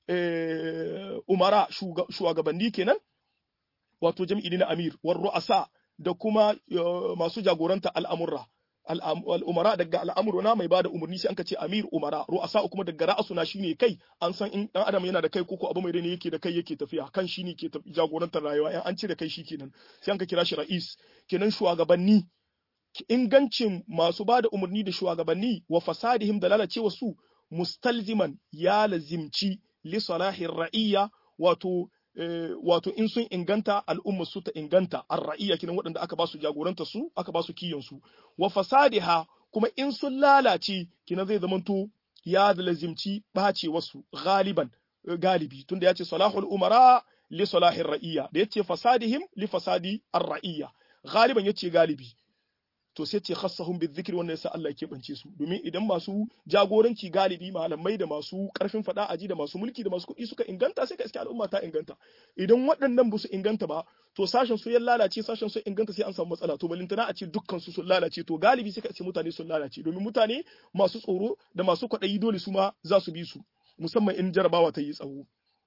umara shugabanni kenan wato jam'i na amir war ru'asa da kuma masu jagoranta al'amurra al'umara daga al'amuru na mai ba da umarni sai an ka ce amir umara ru'asa kuma daga ra'asuna shine kai an san in dan adam yana da kai koko abu mai rai yake da kai yake tafiya kan shi ne ke jagorantar rayuwa in an cire kai shi kenan sai an ka kira shi ra'is kenan shugabanni ingancin masu ba da umarni da shugabanni wa fasadihim da lalacewa su mustalziman ya lazimci li salahin ra'iyya wato wato in sun inganta al'umma su ta inganta ar-ra'iyya kinan waɗanda aka ba su jagoranta su aka ba su kiyon su wa fasadiha kuma in sun lalace kinan zai zamanto ya lazimci bace wasu galiban galibi tunda ya ce salahul umara li salahir ra'iyya da yace fasadihim li fasadi ar-ra'iyya galiban yace galibi to sai ce khassahum bizikri wannan yasa Allah ya bance su domin idan masu jagoranci galibi malamai da masu karfin fada aji da masu mulki da masu kuɗi suka inganta sai ka iske al'umma ta inganta idan waɗannan ba su inganta ba to sashen su ya lalace sashen su inganta sai an samu matsala to balintana a ce dukkan su sun lalace to galibi sai ka ce mutane sun lalace domin mutane masu tsoro da masu kwaɗayi dole su ma za su bi su musamman in jarabawa ta yi tsawo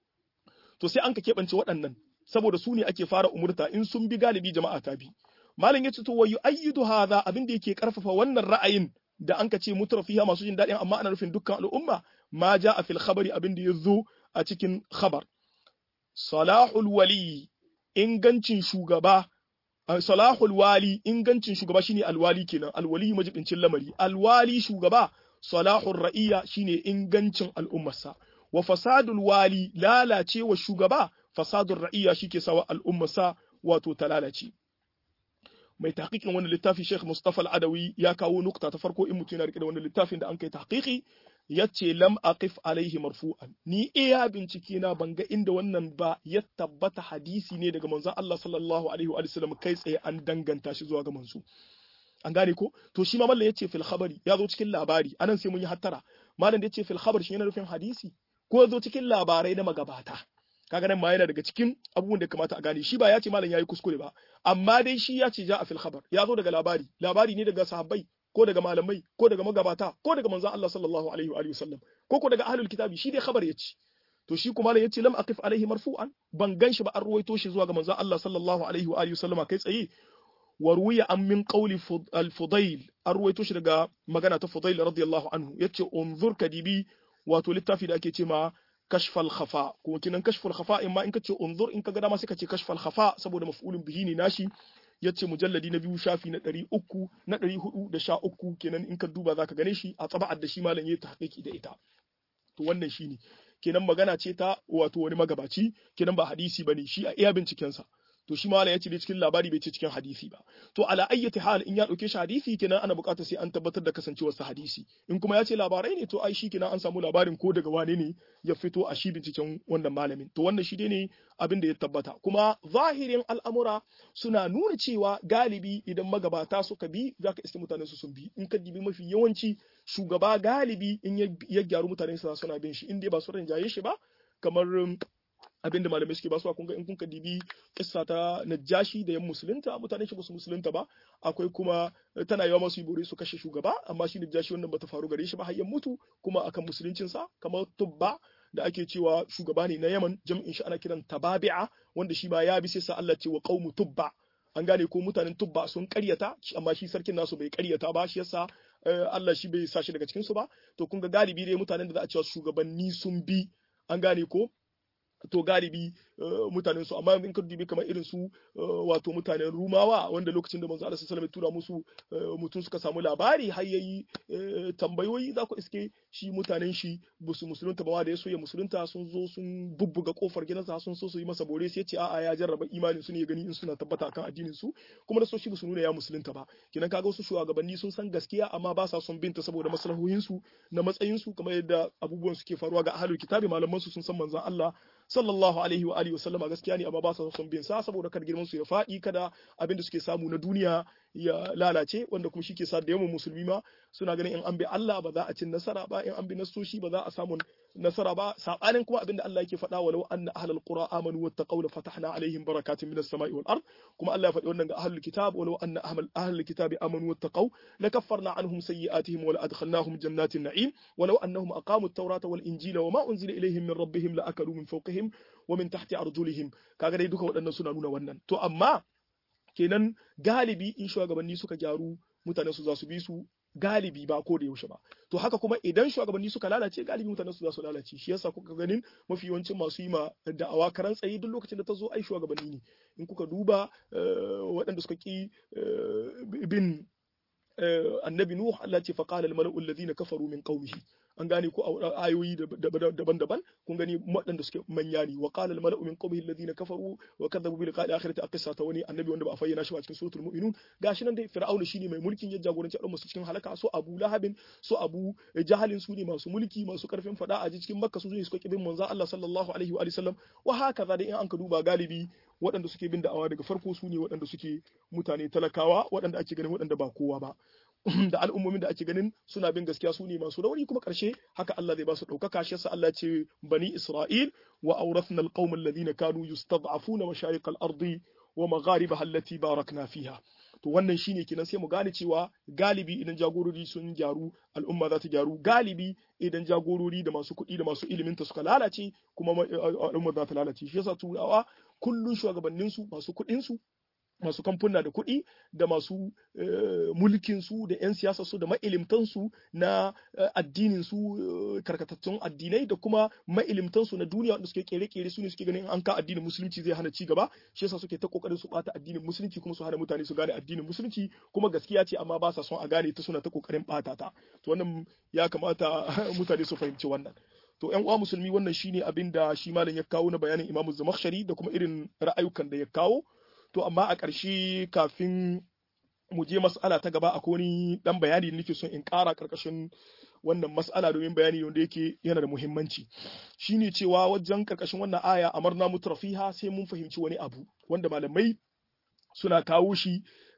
to sai an ka keɓance waɗannan saboda su ne ake fara umurta in sun bi galibi jama'a ta bi malam yace to wayu ayyidu hadha abin da yake karfafa wannan ra'ayin da anka ce mutrafiha masu jin daɗin amma ana nufin dukkan al'umma ma a fil khabari abin da yazo a cikin khabar salahul wali ingancin shugaba salahul wali ingancin shugaba shine alwali kenan alwali majibincin lamari alwali shugaba salahul ra'iya shine ingancin al'ummarsa wa fasadul wali lalacewa shugaba fasadul ra'iya shike sawa al'ummarsa wato ta lalace mai tahqiqin wannan littafi Sheikh Mustafa Al-Adawi ya kawo nukta ta farko in mutum yana rike da wannan littafin da an kai tahqiqi yace lam aqif alaihi marfu'an ni iya bincike na banga inda wannan ba ya tabbata hadisi ne daga manzon Allah sallallahu alaihi wa sallam kai tsaye an danganta shi zuwa ga manzo an gane ko to shi ma mallan yace fil khabari ya zo cikin labari anan sai mun yi hattara mallan da yace fil khabar shi yana nufin hadisi ko ya zo cikin labarai na magabata kaga nan ma yana daga cikin abubuwan da kamata a gane shi ba ya ce malam yayi kuskure ba amma dai shi ya ce ja a fil khabar ya zo daga labari labari ne daga sahabbai ko daga malamai ko daga magabata ko daga manzon Allah sallallahu alaihi wa alihi wasallam ko ko daga ahlul kitabi shi dai khabar ya ce to shi kuma ya ce lam aqif alaihi marfu'an ban gan shi ba an ruwaito shi zuwa ga manzon Allah sallallahu alaihi wa alihi wasallam kai tsaye wa ruwiya an min qawli al-fudail an ruwaito shi daga magana ta fudail radiyallahu anhu yace unzur kadibi wato littafi da ake ce ma kashfal khafa kuma kinan kashfal khafa in ma in kace unzur in kaga dama sai kace kashfal khafa saboda maf'ulun bihi ne nashi yace mujalladi na biyu shafi na 300 na 413 kenan in ka duba zaka gane shi a tsaba'ar da shi malam yayi tahqiqi da ita to wannan shine kenan magana ce ta wato wani magabaci kenan ba hadisi bane shi a iya binciken sa to shi malam ya ce cikin labari bai ce cikin hadisi ba to ala ayyati hal in ya dauke shi hadisi kenan ana buƙatar sai an tabbatar da kasancewar sa hadisi in kuma ya ce labarai ne to ai shi kenan an samu labarin ko daga wane ne ya fito a shi binciken wannan malamin to wannan shi ne abin da ya tabbata kuma zahirin al'amura suna nuna cewa galibi idan magabata suka bi zaka iske mutanen su sun bi in ka dibi mafi yawanci shugaba galibi in ya gyaru mutanen sa suna bin shi in dai ba su rinjaye shi ba kamar abinda malamai suke basuwa kun ga in kun ka dibi kissa ta najashi da yan musulunta mutane shi su musulunta ba akwai kuma tana yawa masu bore su kashe shugaba amma shi najashi wannan bata faru gare shi ba har ya mutu kuma akan musuluncin sa kamar tubba da ake cewa shugaba ne na Yaman jam'in shi ana kiran tababi'a wanda shi ma ya bi sai sa Allah ce wa qaumu tubba an gane ko mutanen tubba sun karyata amma shi sarkin nasu bai karyata ba shi yasa Allah shi bai sa shi daga cikin su ba to kun ga galibi dai mutanen da za a cewa shugabanni sun bi an gane ko to galibi mutanen su amma in ka dubi kamar irin su wato mutanen rumawa wanda lokacin da manzo Allah sallallahu alaihi tura musu mutum suka samu labari har yayi tambayoyi za ku iske shi mutanen shi ba su musulunta ba da ya so ya musulunta sun zo sun bubbuga kofar gidansa sun so su yi masa bore sai ya ce a'a ya jarraba imanin su ne ya gani in suna tabbata akan addinin su kuma da so shi ba su nuna ya musulunta ba kinan kaga wasu shugabanni sun san gaskiya amma ba sa son binta saboda maslahohin su na matsayin su kamar yadda abubuwan suke faruwa ga ahlul kitabi malaman su sun san manzon Allah sallallahu alaihi wa alihi wasallama gaskiya ne amma ba sa son bin sa saboda kada girman su ya faɗi kada abin da suke samu na duniya ya lalace wanda kuma shi ke sa da yawan musulmi ma suna ganin in an bi Allah ba za a cin nasara ba in an bi nasoshi ba za a samu nasara ba sabanin kuma abin da Allah yake faɗa walau anna ahlul qura amanu wattaqaw la fatahna alaihim barakatin minas sama'i wal ard kuma Allah ya faɗi wannan ga ahlul kitab walau anna ahlul kitabi amanu wattaqaw lakaffarna anhum sayyi'atihim wa la adkhalnahum jannatin na'im walau annahum aqamu at-taurata wal injila wa ma unzila ilaihim min rabbihim la akalu min fawqihim wa min tahti arjulihim kaga dai duka waɗannan suna nuna wannan to amma kenan galibi in shugabanni suka gyaru mutane su za su bi su galibi ba ko da yaushe ba to haka kuma idan shugabanni suka lalace galibi mutane su za su lalace shi yasa kuka ganin mafi yawancin masu yi ma da'awa karan tsaye duk lokacin da ta zo ai shugabanni ne in kuka duba waɗanda suka ki bin annabi nuh Allah ce faqala al mala'u alladhina kafaru min qaumihi an gane ko a ayoyi daban-daban kun gani waɗanda suke manya ne wa qala al mala'u min qaumihi alladhina kafaru wa kadzabu bil qadi akhirati aqissa ta wani annabi wanda ba a fayyana shi ba cikin suratul mu'minun gashi nan dai fir'auna shine mai mulkin ya jagoranci al'umma su cikin halaka so abu lahabin so abu jahalin su ne masu mulki masu karfin fada a cikin makka su ne suka kibin manzo Allah sallallahu alaihi wa sallam wa haka da in an ka duba galibi waɗanda suke bin da'awa daga farko su ne waɗanda suke mutane talakawa waɗanda ake ganin waɗanda ba kowa ba da al'ummomin da ake ganin suna bin gaskiya su ne masu rauni kuma ƙarshe haka Allah zai ba su ɗaukaka shi yasa Allah ce bani Isra'il wa awrathna alqawma alladhina kanu yustad'afuna mashayiq al-ardi wa magharibaha allati barakna fiha to wannan shine kenan sai mu gane cewa galibi idan jagorori sun gyaru al'umma za ta gyaru galibi idan jagorori da masu kuɗi da masu ilimin ta suka lalace kuma al'umma za ta lalace shi yasa turawa kullun shugabannin su masu kuɗin su masu kamfuna da kuɗi da masu mulkin su da 'yan siyasa su da mailimtan su na addinin su karkatattun addinai da kuma mailimtan su na duniya wanda suke kere-kere su ne suke ganin an ka addinin musulunci zai hana ci gaba shi yasa suke ta kokarin su bata addinin musulunci kuma su hana mutane su gane addinin musulunci kuma gaskiya ce amma ba sa son a gane ta suna ta kokarin bata ta to wannan ya kamata mutane su fahimci wannan to ƴan uwa musulmi wannan shine abin da shi malam ya kawo na bayanin Imam Zamakhshari da kuma irin ra'ayukan da ya kawo to amma a ƙarshe kafin mu je mas'ala ta gaba akwai wani dan bayani da nake son in ƙara ƙarƙashin wannan mas'ala domin bayani wanda yake yana da muhimmanci shine cewa wajen ƙarƙashin wannan aya amarna mutrafiha sai mun fahimci wani abu wanda malamai suna kawo shi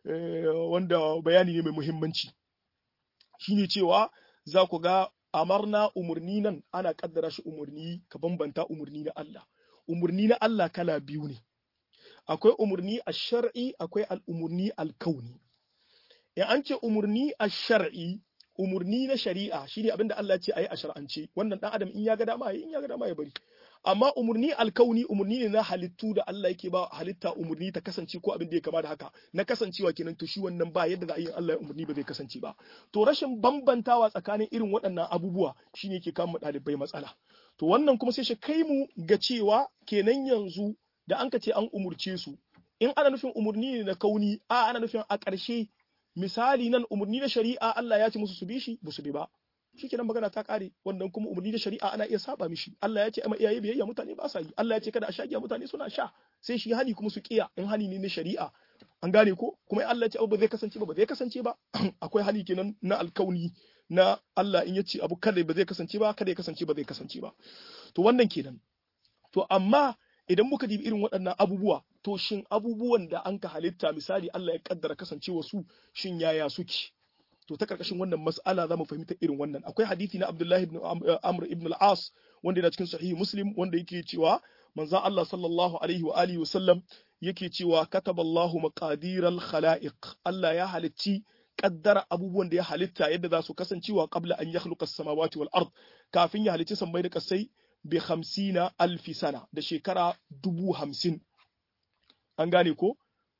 wanda bayani ne mai muhimmanci shine cewa za ku ga amarna umurni nan ana kaddara shi umurni ka bambanta umurni na Allah umurni na Allah kala biyu ne akwai umurni a shar'i akwai al'umurni alkauni in an ce umurni a shar'i umurni na shari'a shine abin da Allah ce ayi a shar'ance wannan dan adam in ya ga dama in ya ga dama ya bari amma umurni alkauni umurni ne na halittu da Allah yake ba halitta umurni ta kasance ko abin da ya kama da haka na kasancewa kenan to shi wannan ba yadda za a yi Allah ya umurni ba zai kasance ba to rashin bambantawa tsakanin irin waɗannan abubuwa shine yake kama ɗalibai matsala to wannan kuma sai shi kai mu ga cewa kenan yanzu da an ka ce an umurce su in ana nufin umurni ne na kauni a ana nufin a ƙarshe misali nan umurni na shari'a Allah ya ce musu su bi shi ba su bi ba shikenan magana ta kare wannan kuma umurni na shari'a ana iya saba mishi Allah ya ce amma iyaye biyayya mutane ba sa yi Allah ya ce kada a sha giya mutane suna sha sai shi hani kuma su kiya in hani ne na shari'a an gane ko kuma Allah ya ce abu ba zai kasance ba ba zai kasance ba akwai hani kenan na alkauni na Allah in ya ce abu kada ba zai kasance ba kada ya kasance ba zai kasance ba to wannan kenan to amma idan muka dibi irin waɗannan abubuwa to shin abubuwan da an ka halitta misali Allah ya kaddara kasancewa su shin yaya suke to ta karkashin wannan mas'ala za mu fahimta irin wannan akwai hadisi na Abdullahi ibn Amr ibn al-As wanda yana cikin sahihi Muslim wanda yake cewa manzon Allah sallallahu alaihi wa alihi wa sallam yake cewa kataballahu maqadir al-khalaiq Allah ya halicci kaddara abubuwan da ya halitta yadda za su kasancewa qabla an yakhluqa as-samawati wal ard kafin ya halicci sammai da kasai bi hamsina alfi sana da shekara dubu hamsin an gane ko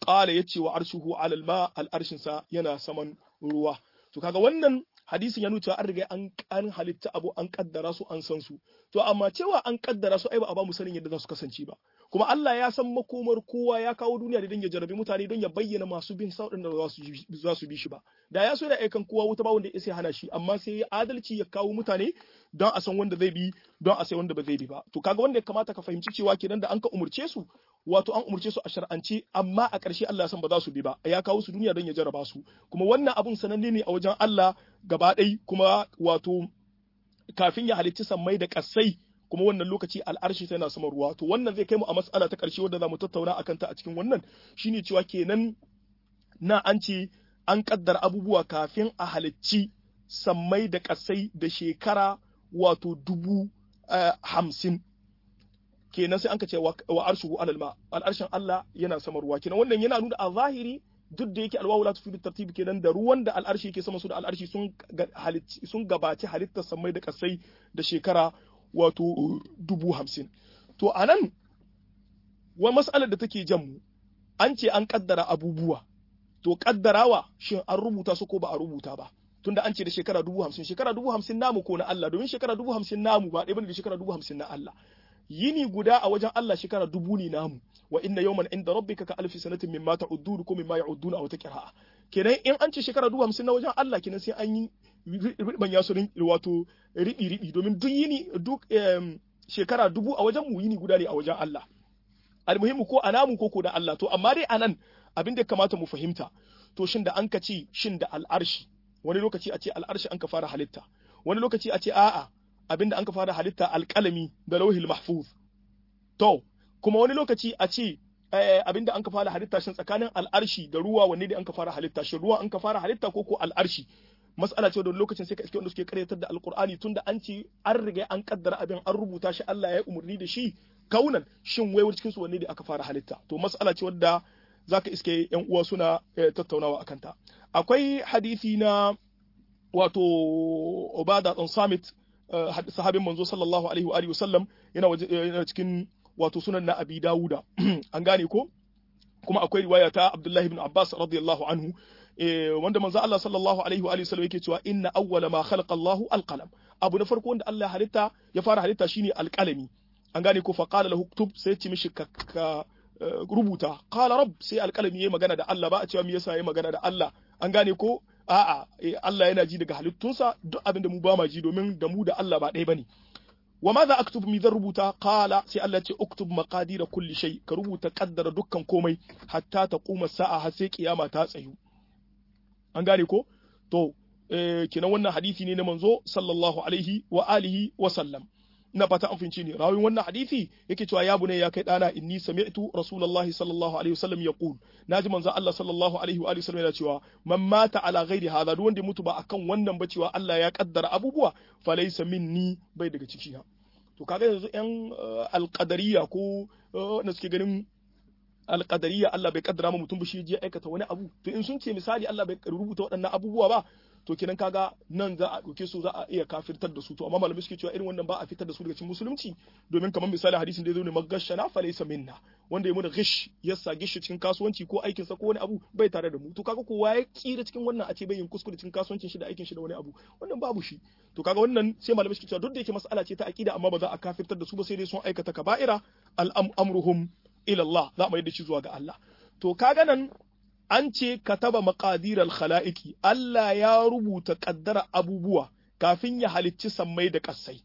qala yace wa arshuhu alal ma al arshin sa yana saman ruwa to kaga wannan hadisin ya nuna cewa an riga an an halitta abu an kaddara su an san su to amma cewa an kaddara su ai ba a ba mu sanin yadda za su kasance ba kuma Allah ya san makomar kowa ya kawo duniya da don ya jarabi mutane don ya bayyana masu bin sauɗin da za su bi shi ba da ya so da aikan kowa wuta ba wanda ya sai hana shi amma sai ya adalci ya kawo mutane don a san wanda zai bi don a sai wanda ba zai bi ba to kaga wanda ya kamata ka fahimci cewa kenan da an ka umurce su wato an umurce su a shar'ance amma a ƙarshe Allah ya san ba za su bi ba ya kawo su duniya don ya jaraba su kuma wannan abun sananne ne a wajen Allah gaba ɗai kuma wato kafin ya halicci sammai da ƙasai kuma wannan lokaci al'arshi tana sama ruwa to wannan zai kai mu a mas'ala ta ƙarshe wadda za mu tattauna akan ta a cikin wannan shine cewa kenan na an ce an kaddara abubuwa kafin a halicci sammai da ƙasai da shekara wato dubu hamsin kenan sai an ka ce wa arshuhu alal ma al'arshin Allah yana sama ruwa kenan wannan yana nuna a zahiri duk da yake alwawu la tufidu tartibi kenan da ruwan da al'arshi yake sama su da al'arshi sun sun gabaci halittar samai da kasai da shekara wato dubu hamsin to anan wa mas'alar da take jan mu an ce an kaddara abubuwa to kaddarawa shin an rubuta su ko ba a rubuta ba tunda an ce da shekara dubu hamsin shekara dubu hamsin namu ko na Allah domin shekara dubu hamsin namu ba ɗaya bane da shekara dubu hamsin na Allah yini guda a wajen Allah shekara dubu ne namu wa inna yawman inda rabbika ka alfi sanatin mimma ta'uddun ko mimma ya'uddun a wata qira'a kenan in an ce shekara dubu hamsin na wajen Allah kenan sai an yi riban ya su wato ribi ribi domin duk yini duk shekara dubu a wajen mu yini guda ne a wajen Allah almuhimmu ko anamu ko ko da Allah to amma dai anan abin da ya kamata mu fahimta to shin da an ka ce shin da al'arshi wani lokaci a ce al'arshi an ka fara halitta wani lokaci a ce a'a abinda an ka fara halitta alƙalami da lauhil mahfuz to kuma wani lokaci a ce abinda an ka fara halitta shin tsakanin al'arshi da ruwa wanne ne an ka fara halitta shin ruwa an ka fara halitta ko ko al'arshi mas'ala ce da lokacin sai ka iske wanda suke karyatar da alqur'ani tunda an ce an riga an kaddara abin an rubuta shi Allah ya yi umarni da shi kaunan shin wai cikin su wanne ne aka fara halitta to mas'ala ce wadda zaka iske yan uwa suna tattaunawa akan ta akwai hadisi na wato Ubada dan Samit sahabin manzo sallallahu alaihi wa alihi wasallam yana yana cikin wato sunan na Abi Dawuda an gane ko kuma akwai riwaya ta Abdullahi ibn Abbas radiyallahu anhu wanda manzo Allah sallallahu alaihi wa alihi wasallam yake cewa inna awwala ma khalaqa Allah alqalam abu na farko wanda Allah halitta ya fara halitta shine alqalami an gane ko fa qala lahu uktub sai ya ce mishi ka rubuta qala rabb sai alqalami yayi magana da Allah ba a cewa me yasa yayi magana da Allah an gane ko a'a Allah yana ji daga halittunsa duk abin da mu ba ma ji domin da mu da Allah ba ɗaya bane wa ma za aktub mi zan rubuta qala sai Allah ce uktub maqadira kulli shay ka rubuta kaddara dukkan komai hatta ta kuma sa'a har sai kiyama ta tsayu an gane ko to eh, kinan wannan hadisi ne na manzo sallallahu alaihi wa alihi wa sallam ina fata an fince ni rawin wannan hadisi yake cewa ya bunai ya kai dana inni sami'tu rasulullahi sallallahu alaihi wasallam yaqul naji manzo Allah sallallahu alaihi wa alihi wasallam yana cewa man mata ala ghairi hadha duk wanda mutu ba akan wannan ba cewa Allah ya kaddara abubuwa fa laysa minni bai daga ciki na to kaga yanzu yan alqadariya ko na suke ganin alqadariya Allah bai kaddara ma mutum ba shi je aikata wani abu to in sun ce misali Allah bai rubuta waɗannan abubuwa ba to kenan kaga nan za a ɗauke su za a iya kafirtar da su to amma malamai suke cewa irin wannan ba a fitar da su daga cikin musulunci domin kamar misali hadisin da ya zo ne magashana fa laysa minna wanda ya muna gish ya sa gish cikin kasuwanci ko aikin sa ko wani abu bai tare da mu to kaga kowa ya kira cikin wannan a ce bai yin kuskure cikin kasuwancin shi da aikin shi da wani abu wannan babu shi to kaga wannan sai malamai suke cewa duk da yake mas'ala ce ta aqida amma ba za a kafirtar da su ba sai dai sun aikata kaba'ira al-amruhum ila Allah za mu yi da shi zuwa ga Allah to kaga nan an ce kataba maqadiral khala'iki Allah ya rubuta kaddara abubuwa kafin ya halicci sammai da ƙasai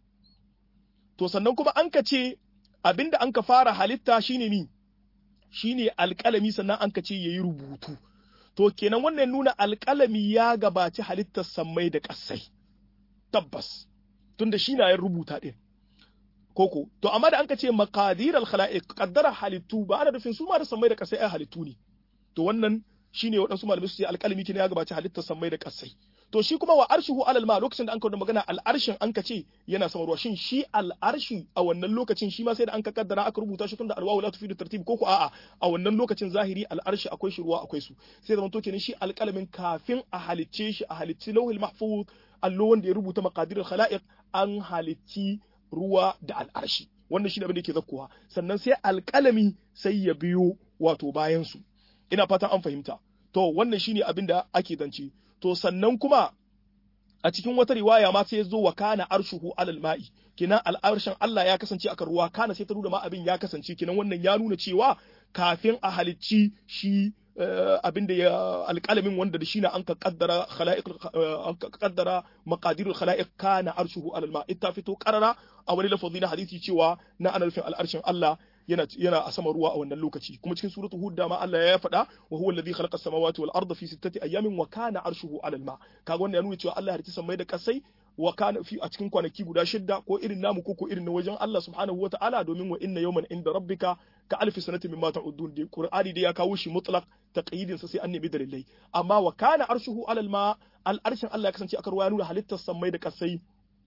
to sannan kuma an ka ce abinda an ka fara halitta shine ni shine alƙalami sannan an ka ce yayi rubutu to kenan wannan nuna alƙalami ya gabaci halittar sammai da ƙasai tabbas tunda shi na ya rubuta din koko to amma da an ka ce maqadiral khalaiq kaddara halittu ba ana nufin su ma da sammai da ƙasai ai halittu ne to wannan shine waɗansu malamai su ce alƙalami kine ya gabaci halittar sammai da ƙasai to shi kuma wa arshihu alal ma lokacin da an kawo magana al'arshin an ka ce yana sama ruwa shin shi al'arshi a wannan lokacin shi ma sai da an ka kaddara aka rubuta shi tunda alwawu la tufidu tartib ko ko a'a a wannan lokacin zahiri al'arshi akwai shi ruwa akwai su sai zaman to kenan shi alƙalamin kafin a halicce shi a halicci lauhil mahfuz allo wanda ya rubuta maqadirul khalaiq an halicci ruwa da al'arshi wannan shi ne abin da yake zakkuwa sannan sai alƙalami sai ya biyo wato bayan su ina fatan an fahimta to wannan shine abin da ake zance to sannan kuma a cikin wata riwaya ma sai ya zo wa kana arshuhu alal ma'i kinan al'arshin Allah ya kasance akan ruwa kana sai ta nuna ma abin ya kasance kinan wannan ya nuna cewa kafin a halicci shi abin da ya alƙalamin wanda da shine an ka kaddara khala'iq an ka kaddara maqadirul khala'iq kana arshuhu alal ma ita fito qarara a wani lafazi na hadisi cewa na ana nufin al'arshin Allah yana yana a sama ruwa a wannan lokaci kuma cikin suratu hud da ma Allah ya faɗa wa huwa alladhi khalaqa as-samawati wal arda fi sittati ayamin wa kana arshuhu alal ma kaga wannan ya nuna cewa Allah ya halicci samai da kasai wa kana fi a cikin kwanaki guda shidda ko irin namu ko ko irin na wajen Allah subhanahu wata'ala domin wa inna yawman inda rabbika ka alfi sanati mimma ta'udun dai qur'ani dai ya kawo shi mutlaq taqyidin sa sai an nemi dalilai amma wa kana arshuhu alal ma al arshin Allah ya kasance aka ruwa ya nuna halittar samai da kasai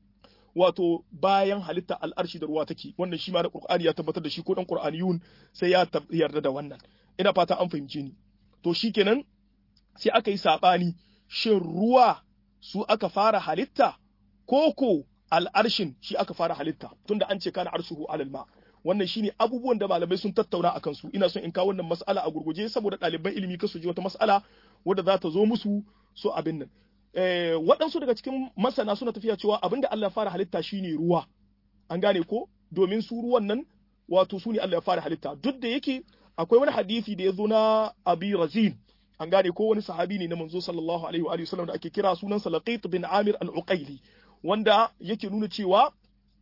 wato bayan halitta al'arshi da ruwa take wannan shi ma da qur'ani ya tabbatar da shi ko dan qur'aniyun sai ya yarda da wannan ina fata an fahimce ni to shikenan sai aka yi sabani shin ruwa su aka fara halitta koko al'arshin shi aka fara halitta tunda an ce kana arshuhu alal ma wannan shine abubuwan da malamai sun tattauna akan su ina son in kawo wannan mas'ala a gurguje saboda ɗaliban ilimi kasu ji wata mas'ala wadda za ta zo musu so abin nan eh, waɗansu daga cikin masana suna tafiya cewa abin da Allah ya fara halitta shine ruwa an gane ko domin su ruwan nan wato su ne Allah ya fara halitta duk da yake akwai wani hadisi da ya zo na abi razin an gane ko wani sahabi ne na manzo sallallahu alaihi wa sallam da ake kira sunansa laqit bin amir al-uqaili wanda yake nuna cewa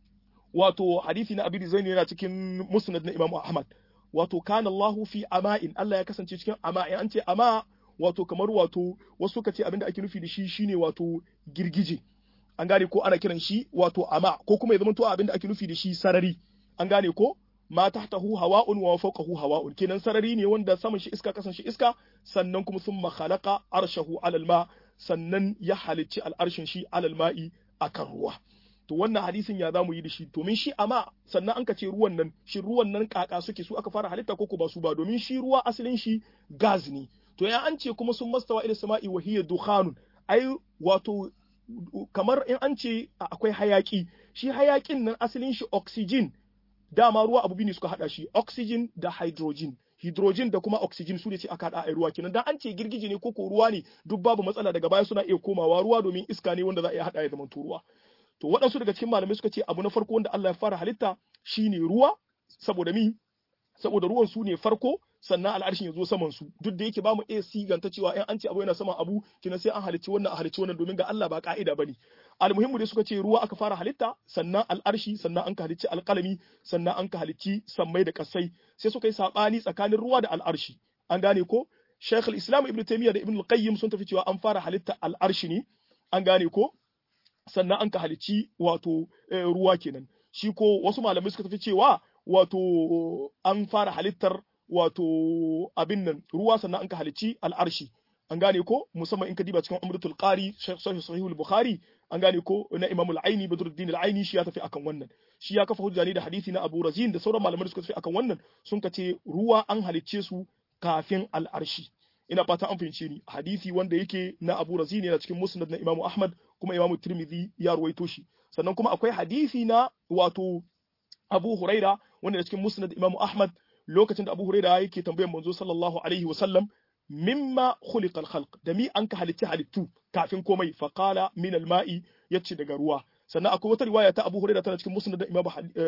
wato hadisi na abi zaini yana cikin musnad na imam ahmad wato kana Allah fi ama'in Allah ya kasance cikin ama'in an ce ama wato kamar wato wasu suka ce abinda ake nufi da shi shine wato girgije an gane ko ana kiran shi wato ama ko kuma ya zama to abinda ake nufi da shi sarari an gane ko ma tahtahu hawa'un wa fawqahu hawa'un kenan sarari ne wanda saman shi iska kasan shi iska sannan kuma thumma khalaqa arshahu alal ma sannan ya halicci al'arshin shi alal ma'i akan ruwa to wannan hadisin ya zamu yi da shi domin shi amma sannan an ka ce ruwan nan shi ruwan nan kaka suke su aka fara halitta ko ba su ba domin shi ruwa asalin shi gas ne to ya an ce kuma sun mastawa ila sama'i wa hiya dukhanun ai wato kamar in an ce akwai hayaki shi hayakin nan asalin shi oxygen dama ruwa abu ne suka hada shi oxygen da hydrogen hydrogen da kuma oxygen su ne ce aka hada a ruwa kenan dan an ce girgije ne ko ko ruwa ne duk babu matsala daga baya suna iya komawa ruwa domin iska ne wanda za a iya hada ya zama ruwa to waɗansu daga cikin malamai suka ce abu na farko wanda Allah ya fara halitta shine ruwa saboda mi saboda ruwan su ne farko sannan al'arshin ya zo saman su duk da yake ba mu iya siganta cewa in an ce abu yana saman abu kina sai an halicci wannan a halicci wannan domin ga Allah ba ka'ida bane almuhimmu dai suka ce ruwa aka fara halitta sannan al'arshi sannan an ka halicci alƙalami sannan an ka halicci sammai da kasai sai suka yi sabani tsakanin ruwa da al'arshi an gane ko Sheikh al-Islam Ibn Taymiyyah da Ibn al-Qayyim sun tafi cewa an fara halitta al'arshi ne an gane ko sannan an ka halicci wato ruwa kenan shi ko wasu malamai suka tafi cewa wato an fara halittar wato abin nan ruwa sannan an ka halicci al'arshi an gane ko musamman in ka diba cikin umratul qari sahih sahih al-bukhari an gane ko na imam al-aini badruddin al-aini shi ya tafi akan wannan shi ya kafa hujja ne da hadisi na abu razin da sauran malamai suka tafi akan wannan sun ka ce ruwa an halicce su kafin al'arshi ina fata an fahimce ni hadisi wanda yake na abu razin yana cikin musnad na imam ahmad kuma imam tirmidhi ya ruwaito shi sannan kuma akwai hadisi na wato abu huraira wanda da cikin musnad imam ahmad lokacin da abu huraira yake tambayar manzo sallallahu alaihi wa sallam mimma khuliqa al-khalq da mi an ka halitti halittu kafin komai fa qala min al-ma'i yace daga ruwa sannan akwai wata riwaya ta Abu Huraira tana cikin musnad Imam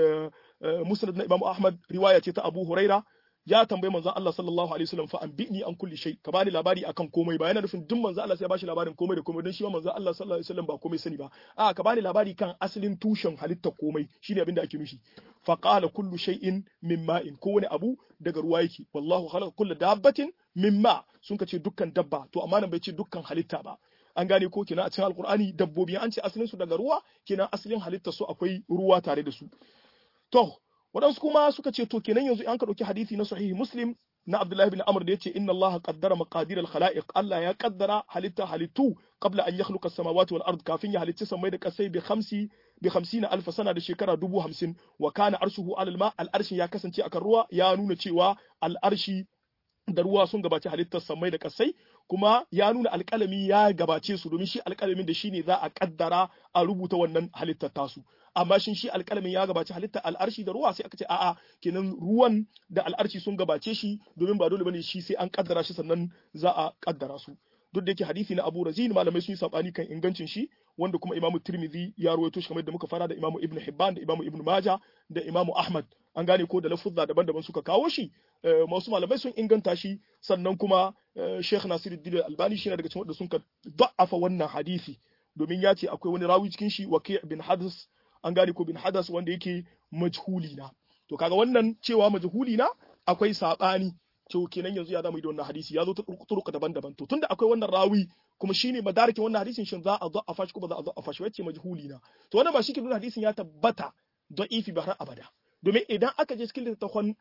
musnad na Imam Ahmad riwaya ce ta Abu Huraira ya tambayi manzon Allah sallallahu alaihi wasallam fa anbi'ni an kulli shay ka bani labari akan komai ba yana nufin duk manzon Allah sai ya bashi labarin komai da komai don shi ma manzon Allah sallallahu alaihi wasallam ba komai sani ba a ka bani labari kan asalin tushen halitta komai shine abin da ake nufi fa qala kullu shay'in min ma'in kowane abu daga ruwa yake wallahu khalaqa kullu dabbatin min ma sun ka ce dukkan dabba to amma nan bai ce dukkan halitta ba an gane ko kina a cikin alkur'ani dabbobi an ce asalin su daga ruwa kina asalin halitta su akwai ruwa tare da su to waɗansu kuma suka ce to kenan yanzu an ka ɗauki hadisi na sahihi muslim na abdullahi bin amr da yace inna allaha qaddara maqadir al khalaiq allah ya qaddara halitta halittu qabla an yakhluqa as-samawati wal ard kafin ya halicci samai da kasai bi khamsi bi 50 alf sana da shekara dubu hamsin wa kana arshuhu alal ma al arshi ya kasance akan ruwa ya nuna cewa al arshi da ruwa sun gabaci halittar samai da kasai kuma ya nuna alƙalami ya gabace su domin shi alƙalamin da shi ne za a ƙaddara a rubuta wannan halittar tasu amma shin shi alƙalamin ya gabaci halitta al'arshi da ruwa sai aka ce a'a kenan ruwan da al'arshi sun gabace shi domin ba dole bane shi sai an kaddara shi sannan za a kaddara su duk da yake hadisi na Abu Razin malamai sun yi sabani kan ingancin shi wanda kuma Imam Tirmidhi ya rawaito shi kamar yadda muka fara da Imam Ibn Hibban da Imam Ibn Majah da Imam Ahmad an gane ko da lafuzza daban-daban suka kawo shi masu malamai sun inganta shi sannan kuma Sheikh Nasiruddin Albani shi ne daga cikin wanda sun ka da'afa wannan hadisi domin ya ce akwai wani rawi cikin shi Waqi' bin Hadas an gane ko bin Hadas wanda yake majhuli na to kaga wannan cewa majhuli na akwai sabani to kenan yanzu ya zama da wannan hadisi ya zo ta turuka daban-daban to tunda akwai wannan rawi kuma shine madarikin wannan hadisin shin za a da'afa shi ko ba za a da'afa shi wacce majhuli na to wannan ba shi ke nuna hadisin ya tabbata da'ifi ba har abada domin idan aka je cikin littattafan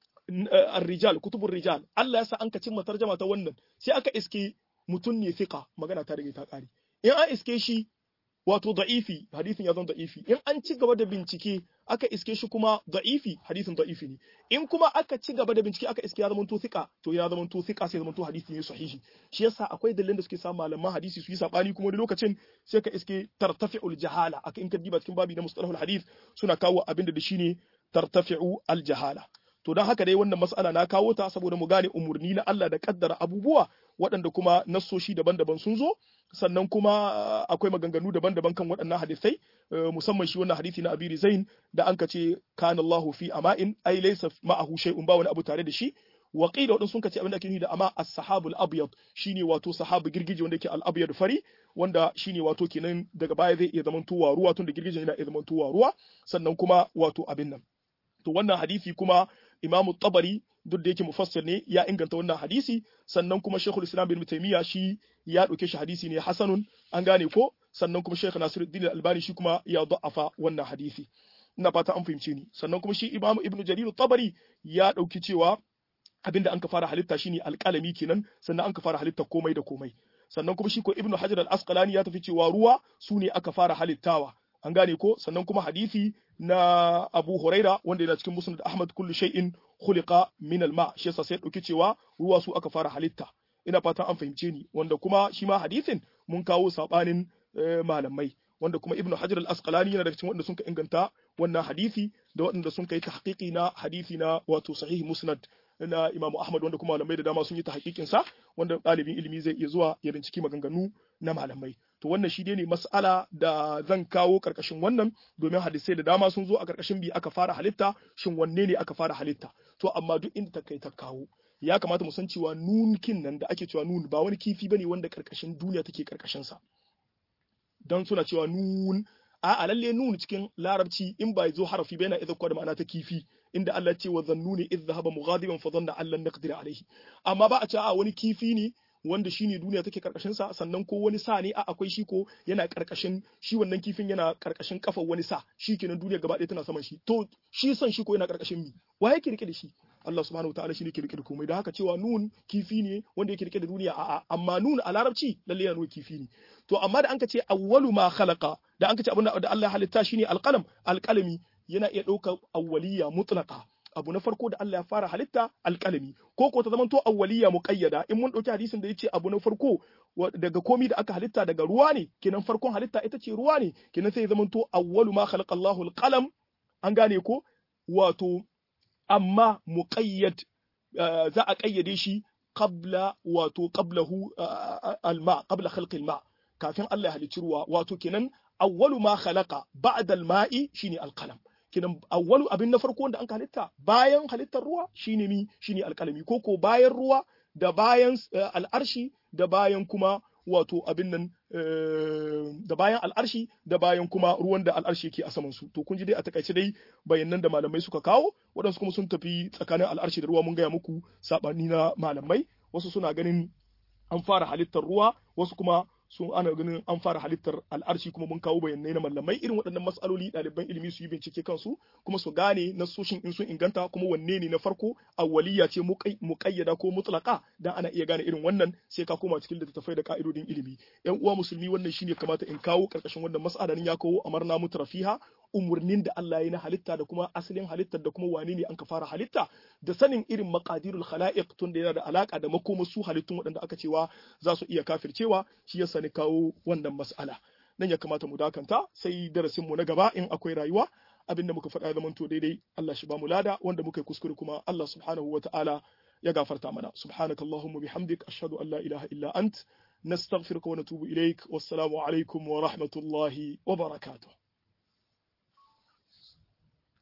ar-rijal kutubur rijal Allah ya sa an ka cimma tarjama ta wannan sai aka iske mutun ne fiqa magana ta rage ta kare in an iske shi wato da'ifi hadisin ya zama da'ifi in an ci gaba da bincike aka iske shi kuma da'ifi hadisin da'ifi ne in kuma aka ci gaba da bincike aka iske ya zama to thika to ya zama to thika sai zama to hadisi ne sahihi shi yasa akwai dalilin da suke sa malaman hadisi su yi sabani kuma wani lokacin sai ka iske tartafi'ul jahala aka in ka diba cikin babi na mustalahul hadith suna kawo abin da shine tartafi'u al jahala to don haka dai wannan mas'ala na kawo ta saboda mu gane umurni na Allah da kaddara abubuwa waɗanda kuma nassoshi daban-daban sun zo sannan kuma akwai maganganu daban-daban kan waɗannan hadisai musamman shi wannan hadisi na Abi Zain da an kace kana Allahu fi ama'in ai laysa ma'ahu shay'un ba wani abu tare da shi wa qila wadin sun kace abin da ake nufi da ama as-sahabul abyad shine wato sahabu girgije wanda yake al-abyad fari wanda shine wato kenan daga baya zai iya zamantowa ruwa tun da girgije yana iya zamantowa ruwa sannan kuma wato abin nan to wannan hadisi kuma Imam Tabari duk da yake mufassir ne ya inganta wannan hadisi sannan kuma Sheikhul Islam bin Taymiya shi ya dauke shi hadisi ne hasanun an gane ko sannan kuma Sheikh Nasiruddin Albani shi kuma ya da'afa wannan hadisi ina fata an fahimce ni sannan kuma shi Imam Ibn Jarir Tabari ya dauki cewa abinda an ka fara halitta shine alƙalami kenan sannan an ka fara halitta komai da komai sannan kuma shi ko Ibn Hajar al-Asqalani ya tafi cewa ruwa su ne aka fara halittawa an gane ko sannan kuma hadisi na Abu Huraira wanda yana cikin Musnad Ahmad kullu shay'in khuliqa min al-ma shi yasa sai dauki cewa ruwa su aka fara halitta ina fatan an fahimce ni wanda kuma shi ma hadisin mun kawo sabanin malamai wanda kuma Ibn Hajar al-Asqalani yana daga cikin wanda sun ka inganta wannan hadisi da waɗanda sun kai tahqiqi na hadisi na wato sahih Musnad na Imam Ahmad wanda kuma malamai da dama sun yi tahqiqin sa wanda ɗalibin ilimi zai iya zuwa ya binciki maganganu na malamai to wannan shi ne mas'ala da zan kawo karkashin wannan domin hadisai da dama sun zo a karkashin bi aka fara halitta shin wanne ne aka fara halitta to amma duk inda ta kai ta kawo ya kamata mu san cewa nunkin nan da ake cewa nun ba wani kifi bane wanda karkashin duniya take karkashin sa dan suna cewa nun a a lalle nun cikin larabci in ba zo harafi ba yana idza da ma'ana ta kifi inda Allah ce wa zannuni idh dhahaba mughadiban fa dhanna an lan naqdir alayhi amma ba a ce a wani kifi ne wanda shine duniya take karkashin sa sannan ko wani sa ne a akwai shi ko yana karkashin shi wannan kifin yana karkashin kafar wani sa shi kenan duniya gaba ɗaya tana saman shi to shi san shi ko yana karkashin mi wa yake rike da shi Allah subhanahu wataala shi ne ke rike da komai da haka cewa nun kifi ne wanda yake rike da duniya a'a amma nun a larabci lalle yana nuna kifi ne to amma da anka ce awwalu ma khalaqa da anka ce abin da Allah ya halitta shine alqalam alqalami yana iya ɗaukar awwaliya mutlaqa abu na farko da Allah ya fara halitta alƙalami ko ko ta zamanto awwaliya muqayyada in mun dauki hadisin da yace abu na farko daga komi da aka halitta daga ruwa ne kenan farkon halitta ita ce ruwa ne kenan sai ya zamanto awwalu ma khalaqa Allahu alqalam an gane ko wato amma muqayyad za a kayyade shi qabla wato qablahu alma qabla khalqi alma kafin Allah ya halicci ruwa wato kenan awwalu ma khalaqa ba'da alma'i shine alqalam kinan awwalu abin na farko wanda an halitta bayan halittar ruwa shine mi shine alkalami ko ko bayan ruwa da bayan al'arshi da bayan kuma wato abin nan da bayan al'arshi da bayan kuma ruwan da al'arshi yake a saman su to kun ji dai a takaice dai bayanan da malamai suka kawo waɗansu kuma sun tafi tsakanin al'arshi da ruwa mun gaya muku sabani na malamai wasu suna ganin an fara halittar ruwa wasu kuma sun ana ganin an fara halittar al'arshi kuma mun kawo bayanai na mallamai irin waɗannan matsaloli ɗaliban ilimi su yi bincike kansu kuma su gane nasoshin in sun inganta kuma wanne ne na farko awwaliya ce muƙayyada ko mutlaka dan ana iya gane irin wannan sai ka koma cikin littattafai da ka'idodin ilimi yan uwa musulmi wannan shine kamata in kawo karkashin wannan mas'ala ya kawo amarna mutrafiha umurnin da Allah ya na halitta da kuma asalin halittar da kuma wane ne an ka fara halitta da sanin irin maqadirul khalaiq tun da yana da alaka da makoma su halittun waɗanda aka cewa za su iya kafircewa shi yasa ni kawo wannan mas'ala nan ya kamata mu dakanta sai darasin mu na gaba in akwai rayuwa abin da muka faɗa ya zamanto daidai Allah shi ba mu lada wanda muka yi kuskure kuma Allah subhanahu wataala ya gafarta mana subhanakallahumma bihamdik ashhadu an la ilaha illa ant nastaghfiruka wa natubu ilaik wassalamu alaikum wa rahmatullahi wa barakatuh